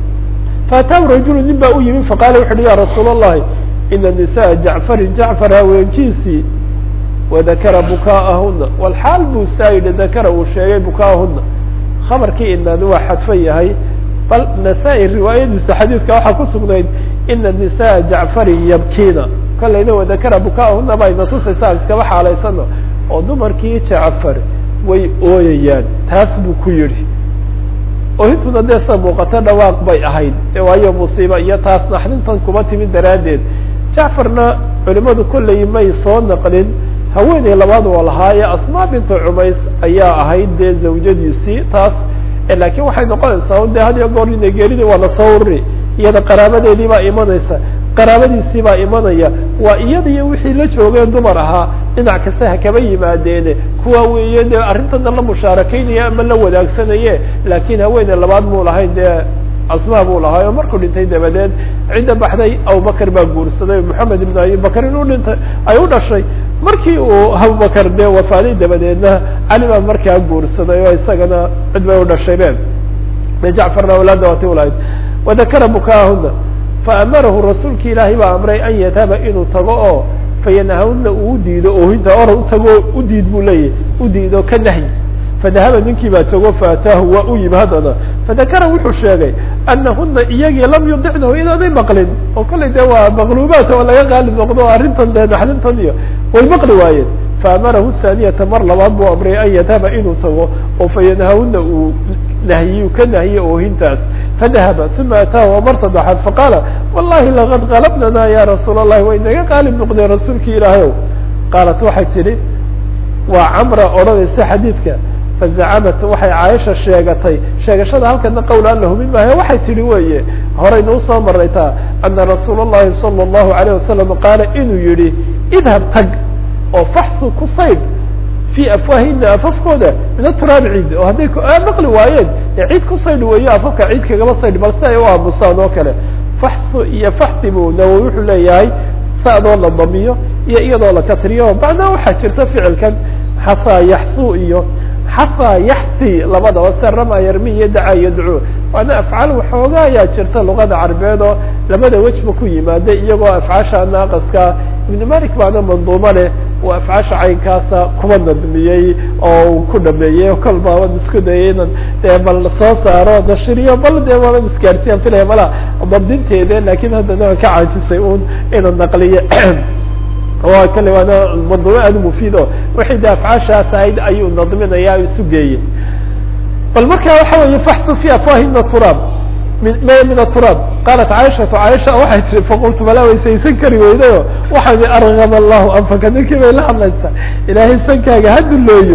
faataahu rajulu nin baa u yimi faqaala wuxu uhi ya rasuul allahi ina nisaءa jacfarin jacfar haweenkiisii wadakara bukaa'ahuna walxaal buu saa yidhi dakara uu sheegay bukaa'ahuna khabarkii inani waa xadfan yahay bal nasaa-i riwaayadiisa xadiidka waxaa ku sugnayd ina nisaءa jacfarin yabkiina kolayna wadakara bukaa'ahuna ba ina tusaysa aan iskaba xaalaysano oo dumarkii jacfar way ooyayaan taas buu ku yidhi oohintuna dee sa muuqato dhawaaq bay ahayd waayo musiiba iyo taas naxdintan kuma timid daraaddeed jacfarna culimadu kolley may soo naqlin haweeney labaad oo lahaaye asmaa binta cumays ayaa ahayd dee zawjadiisii taas laakiin waxay noqonaysaa un de had iyo goor ina geeridi waa lasoo ururi iyada qaraabadeedii baa imanaysa qaraabadiisii baa imanaya waa iyada iyo wixii la joogeen dumar ahaa dhinac kasta ha kaba yimaadeene kuwa weeye dee arrintana la mushaarakeynaya ama la wadaagsanaya laakiin haweene labaad muu lahayn dee asmaa buu lahaa oo markuu dhintay dabadeed cidda baxday abubakar baa guursaday moxamed ibn abibakar inuu dhintay ay u dhashay markii uu abubakar dee wafaaday dabadeedna cali baa markaa guursaday oo isagana cid bay u dhashay be de jacfarna awlaadda waati ulahayd wadakara bukaahuna faamarahu rasuulki ilaahay baa amray an yadhaba inuu tago oo fayanahawna uu diido oohinta or utago udiid buu leeyahy udiido ka nahyi fadahaba ninkii baa tago faataahu waa u yimi haddana fadakara wuxuu sheegay anahuna iyagii lam yudicnahu inaanay maqlin oo kallay dee waa maqluubaat oo laga qaalib noqdo o arrintan dee naxdintan iyo way maqli waayeen faamarahu thaaniyata mar labaad buu amray an yadhaba inuu tago oo fayanahawna uu nahyiyu ka nahiye oohintaas fadahaba uma ataahu oo mar saddexaad faqaala wallahi laqad qalabnana ya rasuul allahi way naga qaalib noqdeen rasuulki ilaahay ow qaalat waxay tidhi waa camra odhanaysa xadiidka fazacamat waxay caaisha sheegatay sheegashada halkana qowl aan la hubin maayo waxay tihi weeye horayna usoo maray taa ana rasuul اllahi salى الlahu alayه wasalam qaala inuu yihi idhab tag oo faxsu ku sayd fi afwaahina afafkooda min aturaabi ciid oo hadday maqli waayeen dee ciid ku saydh weeyo afafka ciid kagaba saydh bal si ay u aamusaan oo kale faxsu iyo faxsi buu nawowi wuxuu leeyahay sadoo la damiyo iyo iyadoo la kasriyo macnaa waxaa jirta ficilkan xasaa yaxsu iyo xasaa yaxsi labadaba se rama yarmi iyo dacaa iyo ducuu waana afcaal waxooga ayaa jirta luqada carabeed oo labada wejba ku yimaada iyagoo afcaasha naaqaska ibn malik baana manduumo leh uu afcaasha caynkaasa kuba nadmiyey oo uu ku dhameeyey kol baaban isku dayay inan dee bal soo saaro nashiriyo bal dee waaban isgaarsiyan filaya mala dabdinteede lakin haddana waan ka caajisay un inan naqliye wa kale waana manduumo aada mufiid o wixii de afcaashaas ahayd ayuu nadminaya isu geeyey bal marka waxa weeye faxsu fi afwahina turaab min aturaab qaalat caaishatu caaisha waxay tii faqultu malaa waysaysan kari weydayo waxaa argam allahu anfaka ninkii bay la hadlaysaa ilaahay sankaaga ha dullooyo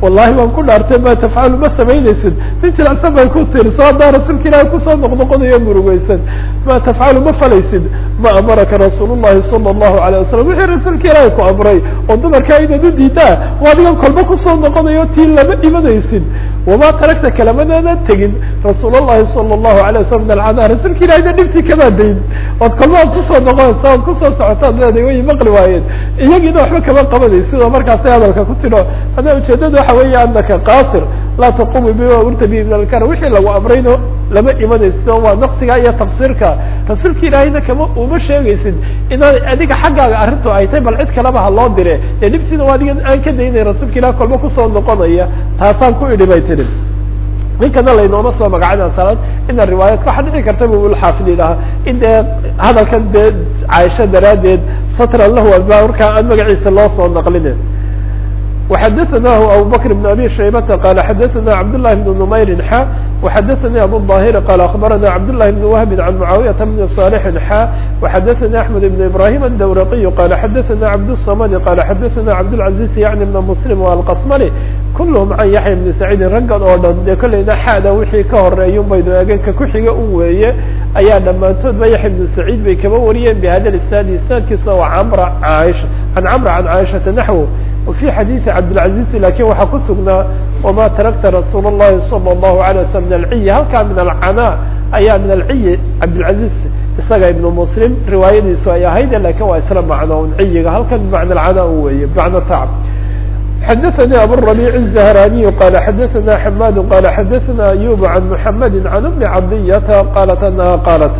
wallahi waan ku dhaartay ma tafcalu ma samaynaysid nin jilicsan bay ku tiri soo haddaa rasuulka ilaahi kusoo noqnoqonayo murugeysan ma tafcalu ma falaysid ma amaraka rasuul llahi sala allahu alayh wasalam wixii rasuulka ilaahi ku amray oo dumarkaa inaad u diidaa waa adigan kolba kusoo noqonayo tii lama imanaysid wama tarakta kalamadaana tegin rasuul allahi sala allahu alay wasalam min alcadaa rasuulka ilahina dhibtii kamaa dayn ood kolba ad kusoo noqonaysa ood kusoo socotaad leedahay way maqli waayeen iyagiina waxba kama qabanaysid oo markaasay hadalka ku tidho hadaa ujeedada waxa weeye anaka qaasir laa taqumu bima urta bihi min alkar wixii lagu amrayno lama imanaysid oo waa naqsiga iyo tafsiirka rasuulka ilaahayna kama uma sheegaysid inaad adiga xaggaaga arrintu ay tahay bal cid kaleba ha loo dire dee dhibtiina waa adiga aan ka daynay rasuulka ilaah kolba kusoo noqonaya taasaan ku idhi bay tihi ninkana laynooma soo magacana salaad ina riwaayadka waxaa dhici karta bu ulxaafid yidhaha in dee hadalkan dee caaisha daraaddeed satran lahu alba markaa aan magaciisa loo soo naqline وxdثnah abو bكر بن abي شhaybة qال xdثna cبd للhi بن نmayr xا وxdثnي abو الظاhر qال أخبرna cبd للhi بن وهب عن معاaوية بن صالح xا وxdثnي أحمد بن إبراهيم الdورقي qال xdثna cبد الصمد qال xdثna cبدالعزيز يعني بن مسلم والqصmلي kulhm can yaحya بن سacيidi raggan oo dhan dee kolleyna xada wixii ka horeeyun baynu eegenka kuxiga u weeye ayaa dhammaantoodba yaحya بن سacيid bay kaba wariyeen بhada isناad isنaadkiisna waa cmr عاشha عan cمر عan cاaشhaةa نحو وفي xadيiث cبدالعزيز lakin waxaa ku sugnaa وma tarakta رasuul الlahi صلى الlaه عليه وسلم من العي halkaa min الcnا ayaa min العي cبدالعزيز isaga iبن مسلم riwaayadiisu ay ahayd lakin waa isla macno un ciyiga halkan بمعنى الcnا weeye بمعنى tacب xdثnي abالربيع الزهراني qال xdثna حmاd qال xdثna أيوب عن محمد عن أم cبدية qالت أنha qالت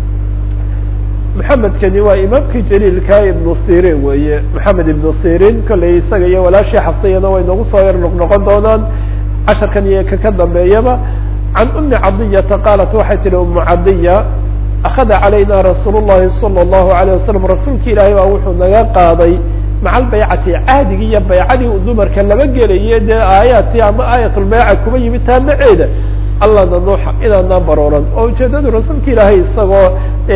محamedkani waa imaamkii jaliilka iبن sirin weeye محamed iبن sirin kolley isaga iyo walaashii xafsayana way nagu soo yar noqnoqon doonaan casharkan iyo kaka dambeeyaba can أmi cadiyata qaalat waxay tihi umu cadiya akada calayna rasuul الlahi salى الlahu عalيه wasalam rasuulka ilaahay baa wuxuu naga qaaday maca albaycati caadigii iyo baycadii u dumarka laba gelaye dee aayaadkii ama aayatulbayca kuba yimid taamaceeda allana nuuxa inaanaan barooran oo ujeedadu rasuulka ilaahay isagoo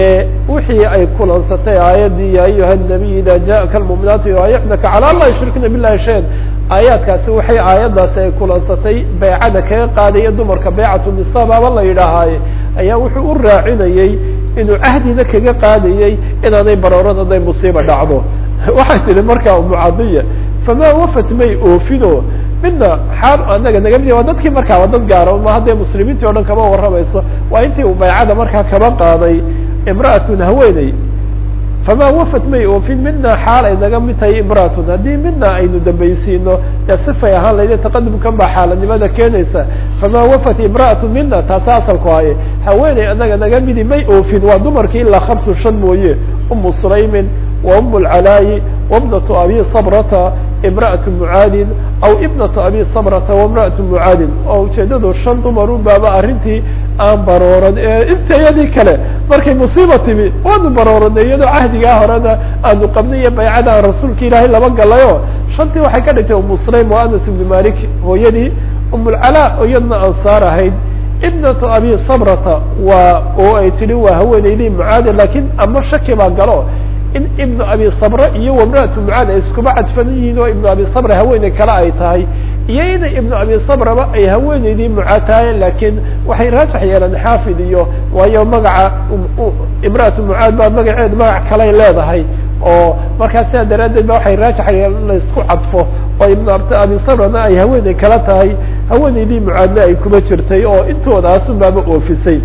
wixii ay kulansatay aayaddii ya ayuha nabiy ida jaءaka lmuminaatu yubaayicnaka calى an laa yushrikna bilahi shayan aayaadkaasi waxay aayaddaasi ay kulansatay baycada kaga qaadaya dumarka baycatu nisa baaba la yidhaahaaye ayaa wuxuu u raacinayey inuu cahdina kaga qaadayey inaanay barooran hadday musiiba dhacdo waxay tihi markaa umucadiya famaa wafat may oofino midna xaal anaga naga mid waa dadkii markaa waa dad gaara ma haddee muslimiintii o dhan kama warramayso waa intii uu baycada markaa kaba qaaday imra'atun haweeney famaa wafat may oofin midna xaal ay naga mid tahay imra'atun haddii midna aynu dambaysiino dee sifay ahaan layda taqadumkan baa xaaladnimada keenaysa famaa wafat imra'atun mina taasa asalku haye haweeney anaga naga midi may oofin waa dumarkii ilaa hamsu shan mooye umu sulaymin وأم العلاي وابنة أبي صبرة امرأة معاad أو ابنة أبي صبرة وامرأة معاad oo ujeedadu شhan dumarun baaba arrintii aan barooran intayadii kale markay musiiba timi waanu barooranay iyadoo cahdigaa horena aanu qabnay iyo baycada aan rasuulka ilaahay laba galayo shantii waxay ka dhigtay umu sulaym wa anas ibn malik hooyadii umulcalaa oo iyadna ansaar ahayd ibnatu abi sabrata waa oo ay tihi waa haweeneydii mucaade lakin ama shaki baa galo in ibnu abi sabra iyo wamra'atu mucaad ay iskuba cadfan yihiin oo ibnu abi sabra haweeney kale ay tahay iyo ina ibnu abi sabraba ay haweeneydii mucaad tahay lakiin waxay raajax yeeleen xaafid iyo waayo magaca imra'atu mucaad baa magaceed magac kaley leedahay oo markaa sidaa daraaddeed ba waxay raajax yeeleen laisku cadfo oo ibnu abi sabrana ay haweeney kala tahay haweeneydii mucaadna ay kuba jirtay oo intoodaas unbaaba oofisay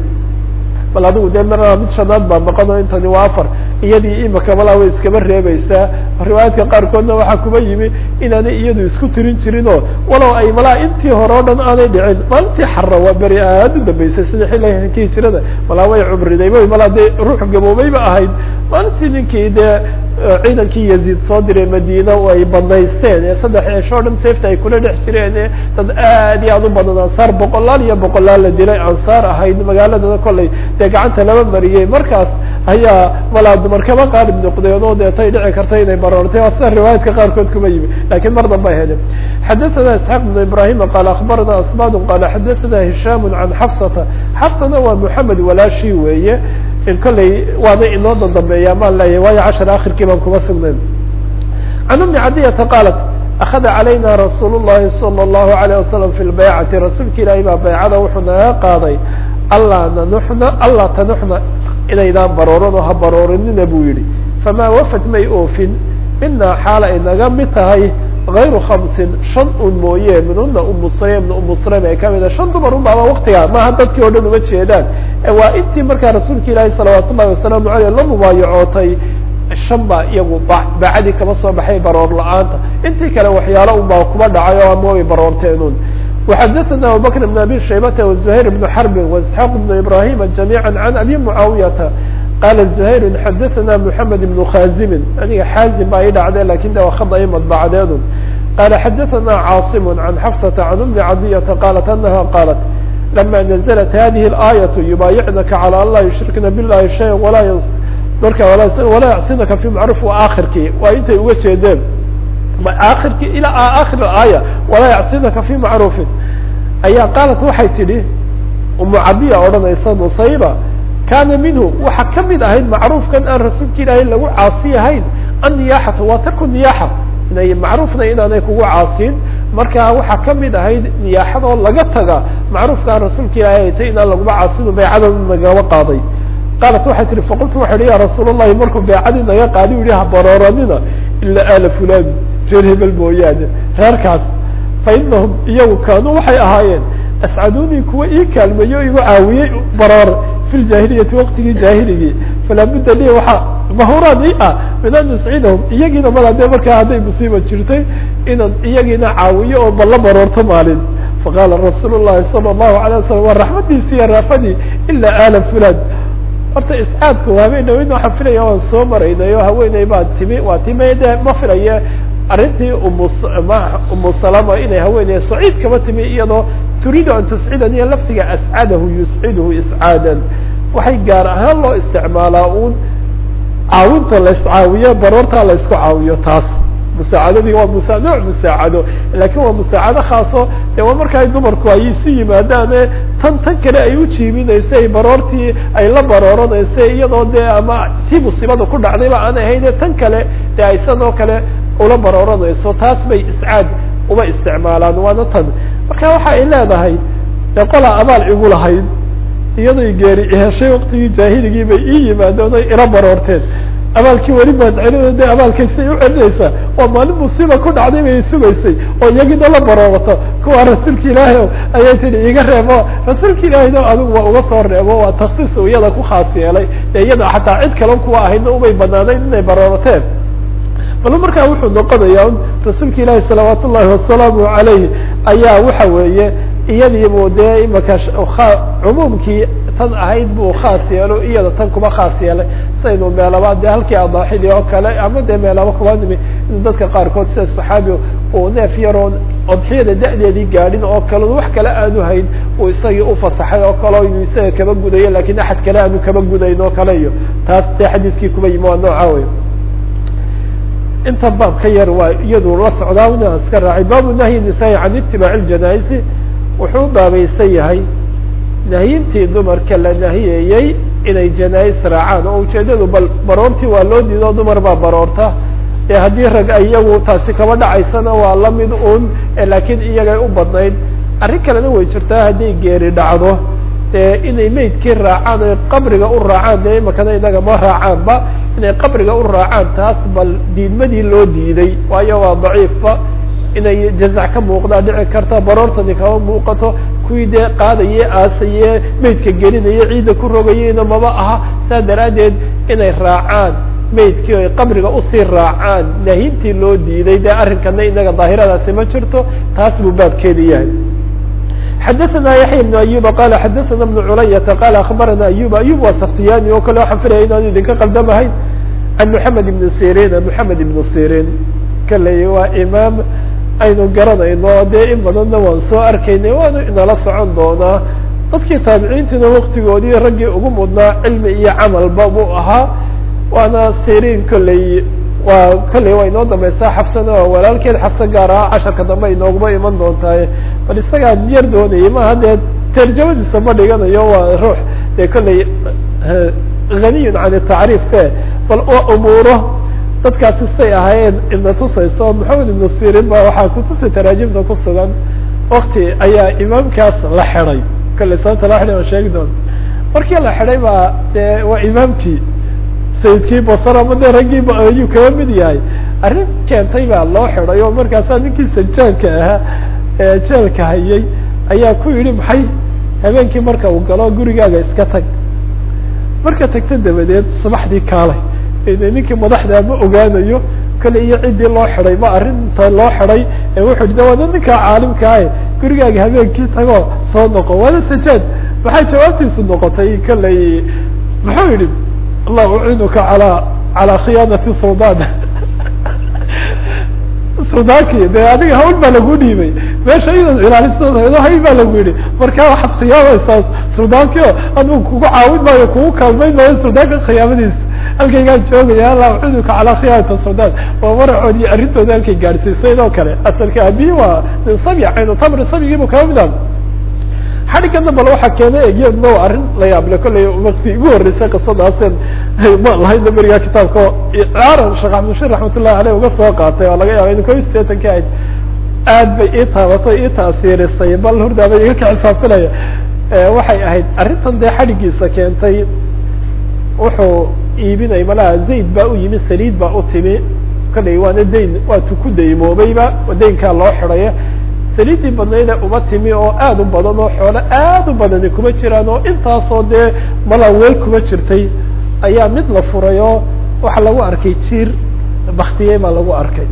bal adigu dee marnaa mid shanaad baa noqono intani waa afar iyadii imika malaa way iskaba reebaysaa riwaayaadka qaarkoodna waxaa kuba yimi inaanay iyadu isku tirin jirin oo walow ay malaa intii hore o dhan aanay dhicin maalintii xara waa beri aad u dambeysay sida xilliga hijirada malaa way cumriday way malaa dee ruux gaboobayba ahayd maalintii ninkii dee ciidankii yaziid soo diray madiina oo ay banaysteen ee saddex ceesho o dhan safta ay kula dhex jireen ee dad aad iyo aad u badan ansaar boqolaal iyo boqolaal la dilay ansaar ahayd magaaladana kollay dee gacanta laba mariyey markaas ayaa malaa dumar kaba qaalib noqdeen oo deetay dhici karta inay baroortay waa sida riwaayaadka qaarkood kuma yimi lakiin mar danba hele xadaثana isxaaq بn ibrahima qaala akbarana asbad qaala xadaثana hishaam can xafsata xafsana waa moxamed walaashi weeye kolley waana inoo dandambeeya maan leeyahay waayo cashar akhirkii baan kuma sugnayn can umi cadiyata qaalat akhada calayna rasuul الlahi salى الlahu عalيه wasalam fi lbaycati rasuulka ilaahay baa baycada wuxuu naga qaaday allaa nanuxna allaa tanuxna inaydaan barooran oo ha baroorinina buu yihi famaa wafad may oofin minaa xaala ay naga mid tahay غayru khamsin shan un mooye minhuna umu sulaym umu sulaym ay kamid shan dumar un baaba waktigaa maaha dadkii o dhan uma jeedaan waa intii markaa rasuulka ilaahi salawaat ullahi wasalaamu aleyh la mubaayacootay shan baa iyagu baacadii kama soo baxay baroor la-aanta intii kale waxyaalo un baa kuma dhacay oo ama way baroorteenun وxadثna abubكر بن abي شhaybة وزهير بن حرب واسحاq بن إبراهيم جميعا عن أbي معاaويةa qال زهير xadثna محمد بن khاzم aniga xاazim baa i dhacde lakin de waa khada i madبacdeedu qال xadثna cاaصم عن xفصة عن أم عaطية qالت أنها qالت لما نزلت هذه الآية يبايعنka على an lا يشhrikna باللahi شhيئا marka وalaa yعصinaka في معروف akhirkii waa intay uga jeedeen akhirki ilaa akhir aaya walaa yacsinaka fi macruufin ayaa qaalat waxay tidhi umu cadiya odhanaysa nusayba kaana minhu waxa kamid ahayd macruufkan aan rasuulka ilaahay lagu caasi ahayn anniyaaxatu waa tarku niyaaxa inay macruufna inaanay kugu caasiin marka waxaa kamid ahayd niyaaxadoo laga taga macruufka aan rasuulka ilaahay tay inaan laguma caasino baycada nagaba qaaday qaalat waxay tihi faqultu waxa ihi ya rasuul allahi markuu baycadii naga qaadi u yihi habarooranina ilaa aala fulan reer hebel mooyaane reerkaas fa inahum iyagu kaanuu waxay ahaayeen ascadunii kuwa ii kaalmeeyo o igu caawiyey baroor fi ljaahiliyati waqtigii jaahiligii falaa budda li waxaa mahuraan i ah min an nuscidahum iyagiina mala dee markaa hadday musiiba jirtay inaan iyagiina caawiyo oo balla baroorto maalin faqaala rasuul llahi sala allahu alay wasalam waa raxmadiisi iyo raafadii ilaa aala fulan horta iscaadku haweenaweyn waxaan filaya waan soo maraynay oo haweeney baa timi waa timi de ma filaye arrintii umu umu salama inay haweeney saciid kama timi iyadoo turiidu an tuscidan iyo laftiga ascadahu yusciduhu iscaadan waxay gaar ahaan loo isticmaalaa uun caawinta la iscaawiyo baroortaa la isku caawiyo taas musaacadadii waa musa nooc musaacado lakin waa musaacado khaaso de waa marka ay dumarku ay isu yimaadaane tan tan kale ay u jiibinaysay baroortii ay la barooranaysa iyadoo dee ama tii musiibada ku dhacdayba aan ahayne tan kale de ay sanoo kale ula barooranayso taas bay iscaad uma isticmaalaan waana tan marka waxa ay leedahay de qolaa abaal igu lahayd iyadoy geeri iheshay waktigii jaahiligii bay ii yimaadeen oy ila baroorteen abaalkii weli baad celin de abaalkaysay u celinaysaa waa maalin musiiba ku dhacday bay sugaysay oo iyagina la baroorato kuwa rasuulka ilaahi o ayay tihi iga reebo rasuulka ilaahina adigu waa uga soo reebo waa taksiis u iyada ku khaas yeelay de iyada xataa cid kale kuwa ahayna umay banaanayn inay baroorateen bal markaa wuxuu noqonayaa rasuulka ilaahi salawaat ullahi wasalaamu alayh ayaa waxa weeye iyadiibu dee imaka cumuumkii tan ahayd buu khaas yeelo iyada tan kuma khaas yeelay saynu meelaba de halkii adaaxidii oo kale ama dee meelaba kuba nimi in dadka qaarkood sida saxaabi uu neef yaroon odxiyada da-deedii gaadhin oo kale wax kale aanu hayn uu isagii ufasaxay oo kale inuu isaga kaba gudayo lakin axad kale aanu kaba gudayn oo kale iyo taas dee xadiiskii kuba yimi waa nooca wey inta baab ka yar waa iyadu la socdaa inaan iska raacay baabu nahyi nisaa can itibaaci ljanaaizi wuxuu baabaysan yahay nahyintii dumarka la nahiyayey inay janais raacaan oo ujeedadu bal baroortii waa loo diido dumar baa baroorta ee haddii rag iyagu taasi kaba dhacaysana waa lamid un laakiin iyagay u badnayd arrin kalena way jirtaa hadday geeri dhacdo dee inay meydkii raacaan oy qabriga u raacaan dee imakana inaga ma raacaanba inay qabriga u raacaan taas bal diidmadii loo diiday waayo waa daciifba inay jazac ka muuqdaa dhici karta baroortani kama muuqato kuwii dee qaadaye aasaye meydka gelinaye ciidda ku rogayeyna maba aha saa daraaddeed inay raacaan meydkii oy qabriga usii raacaan nahintii loo diiday dee arrinkana inaga daahiradaasi ma jirto taas buu baabkeedi yahay xadaثna yaحya بن ayuba qala xadaثna بن culayata qala aخbarana ayub ayub waa saktiyani oo kale waxaan filaya inaanu idinka qaldamahayn can mحamed ibn sirin mحamed ibn sirin kaley waa imaam aynu garanayno dee in badanna waan soo arkaynay waanu inala socon doonaa dadkii taabiciintiina waktigoodii raggii ugu mudnaa cilmi iyo camalba buu ahaa waana sirin kolley waa kolley waa inoo dambaysaa xafsana waa walaalkeed xafsa gaar ah casharka dambe inooguma iman doontaay bal isagaa yar doonayay maaha dee tarjamadiisa ma dhiganayo waa ruux dee kolley haniyun can tacriif e bal waa umuuro dadkaasi say ahaayeen ibna tusayso maxamed ibnu sirin ba waxaa kutubta taraajimta ku sugan wakti ayaa imaamkaas la xiday kale sababta la xiday aan sheegi doona markii la xiday baa dee waa imaamkii sayidkii basar ama de raggii ayuu kaga mid yahay arrin keentay baa loo xiday oo markaasaa ninkii sajaanka ahaa ee jeelka hayay ayaa ku yidhi maxay habeenkii marka uu galo gurigaaga iska tag marka tagta dabadeed subaxdii kaalay ninkii madaxdaa ma ogaanayo kale iyo ciddii loo xiday ma arrinta loo xiday wuxuu yidhi waana ninkaa caalimkaahe gurigaaga habeenkii tagoo soo noqo waana sajaad maxay jawaabtiisu noqotay kaley muxuu yidhi allah uciinuka alaa calaa khiyaanati sudan sudankii de adiga hawl baa lagu dhiibay meesha inaad ilaaliso hay baa lagu yihi marka waxaad khiyaamaysaa sudaanki o adigu kugu caawin maayo kugu kaalmayn maayo sudaanka khiyaamadiisa halkaygaan joogaya allah uciinuka calaa khiyaanati sudan waa maracood iyo arrintooda halkay gaadhsiisay oo kale asalka abiyi waa min sabya caynu tamri sabyigiibu kama mid ah xadhigana bal waxaa keenay iyadna waa arrin la yaable kollay wakti ugu horreysay qisadaasen ma lahayna berigaa kitaabka caaran sheekh axmedshir raxmatullahi aleyh uga soo qaatay oo laga yaaba in ko iyo sideetanki ahayd aad bay ii taabatay ii taasiirisay bal hurdaaba iga ka xisaabinaya waxay ahayd arrintan dee xadhigiisa keentay wuxuu iibinay malaha zayd baa u yimi saliid baa u timi kollay waana dayn waatu ku daymoobayba daynkaa loo xidaya saliiddii badnayda uma timi oo aad u badan oo xoolo aad u badani kuma jiraan oo intaasoo dee mala weel kuma jirtay ayaa mid la furay oo waxaa lagu arkay jiir baktiyey baa lagu arkay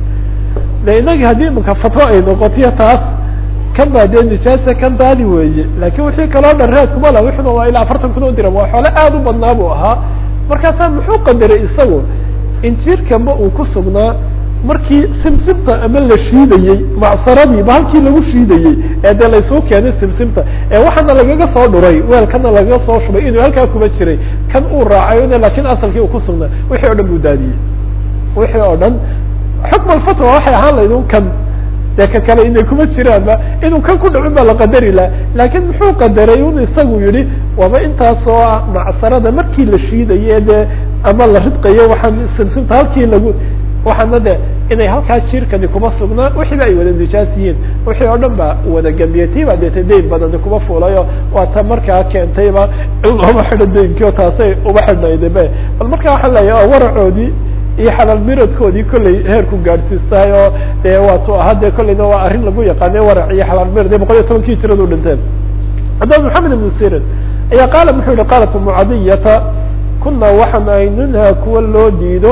de inagi haddii imaka fatwo ay noqotiyo taas kan baa dee nijaasa kan daadi weeye laakin wixii kaloo dhan raadkuma la wixuna waa ilaa afartan kun oo diram waa xoolo aad u badnaa buu ahaa markaasaa muxuu qadaray isagu in jiirkanba uu ku sugnaa markii simsimta ama la shiidayey macsaradii halkii lagu shiidayey ee dee laysuu keenay simsimta ee waxaana lagaga soo dhuray weelkana lagaga soo shubay inuu halkaa kuma jiray kan uu raacay lakin asalkii uu kusugnaa wixii o dhan buu daadiyey wixii oo dhan xukm alfatwa waxay ahaan layd un kan dee ka kale inay kuma jiraanba inuu kan ku dhicin baa la qadari laha laakin muxuu qadaray un isagu yihi waaba intaasoo ah macsarada markii la shiidaye dee ama la ridqayo waxaan simsimta halkii lagu waxaana de inay halkaa jirkani kuma sugnaa wixiiba ay wada nijaas yihiin wixii oo dhan ba wada gambiyatay baa deeta dayn badani kuma fulayo waa ta markaa keentayba in looma xidho daynkio taasay uma xidhnaydabe bal markaa waxaan leeyahay waracoodii iyo xalaal miradkoodii kollay heerku gaadhsiistahay oo de waatu ahaa de kollayna waa arrin lagu yaqaane warac iyo xalaal mirad ee boqol iyo tobankii jiradu dhinteen haddaba maxamed ibnu sirin ayaa qaala muxuu yihi qaalat mucadiyata kuna waxaan ay nunha kuwa loo diido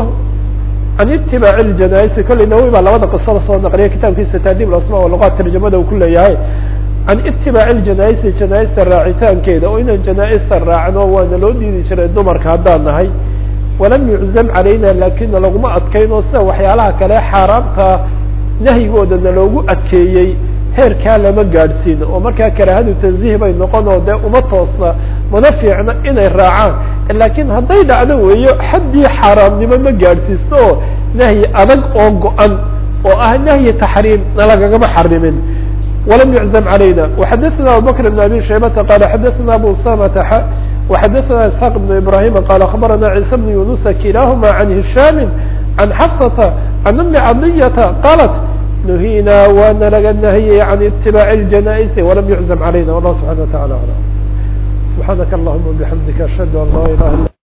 can itibaaci ljanaisi kollay nawowi baa labada qisada soo naqliya kitaabkiisa taadib asma luqaat tarjamada uu ku leeyahay can itibaaci ljanaisi janaaista raacitaankeeda oo inaan janaaista raacno waana loo diidi jiray dumarka haddaan nahay walam yuczam calayna lakina laguma adkayno sida waxyaalaha kale xaaraamta nahyigoodana loogu adkeeyey heerkaa lama gaadhsiin oo markaa karaahadu tanziih bay noqon oo dee uma toosna mana fiicna inay raacaan laakiin hadday dhacdo weeyo xaddii xaaraamnimo ma gaadhsiisto oo nahyi adag oo go-an oo ah nahyi taxriim na lagagama xarimin walam yuczam calayna waxadaثna abubakr bn abi shaybata qala xadaثna abu usamata وxadaثna isxaaq بn ibrahima qal aخbarana ciisa bn yunusa kilahuma can hishaami can xafsata can umi cadiyata qalat nuhina waana laga nahiyey can itibaaci اljanaaisi walam yuczam calayna wallah subxana wa taعala alam subxaanaka allahuma bixamdika ashhadu an laa ilaha ila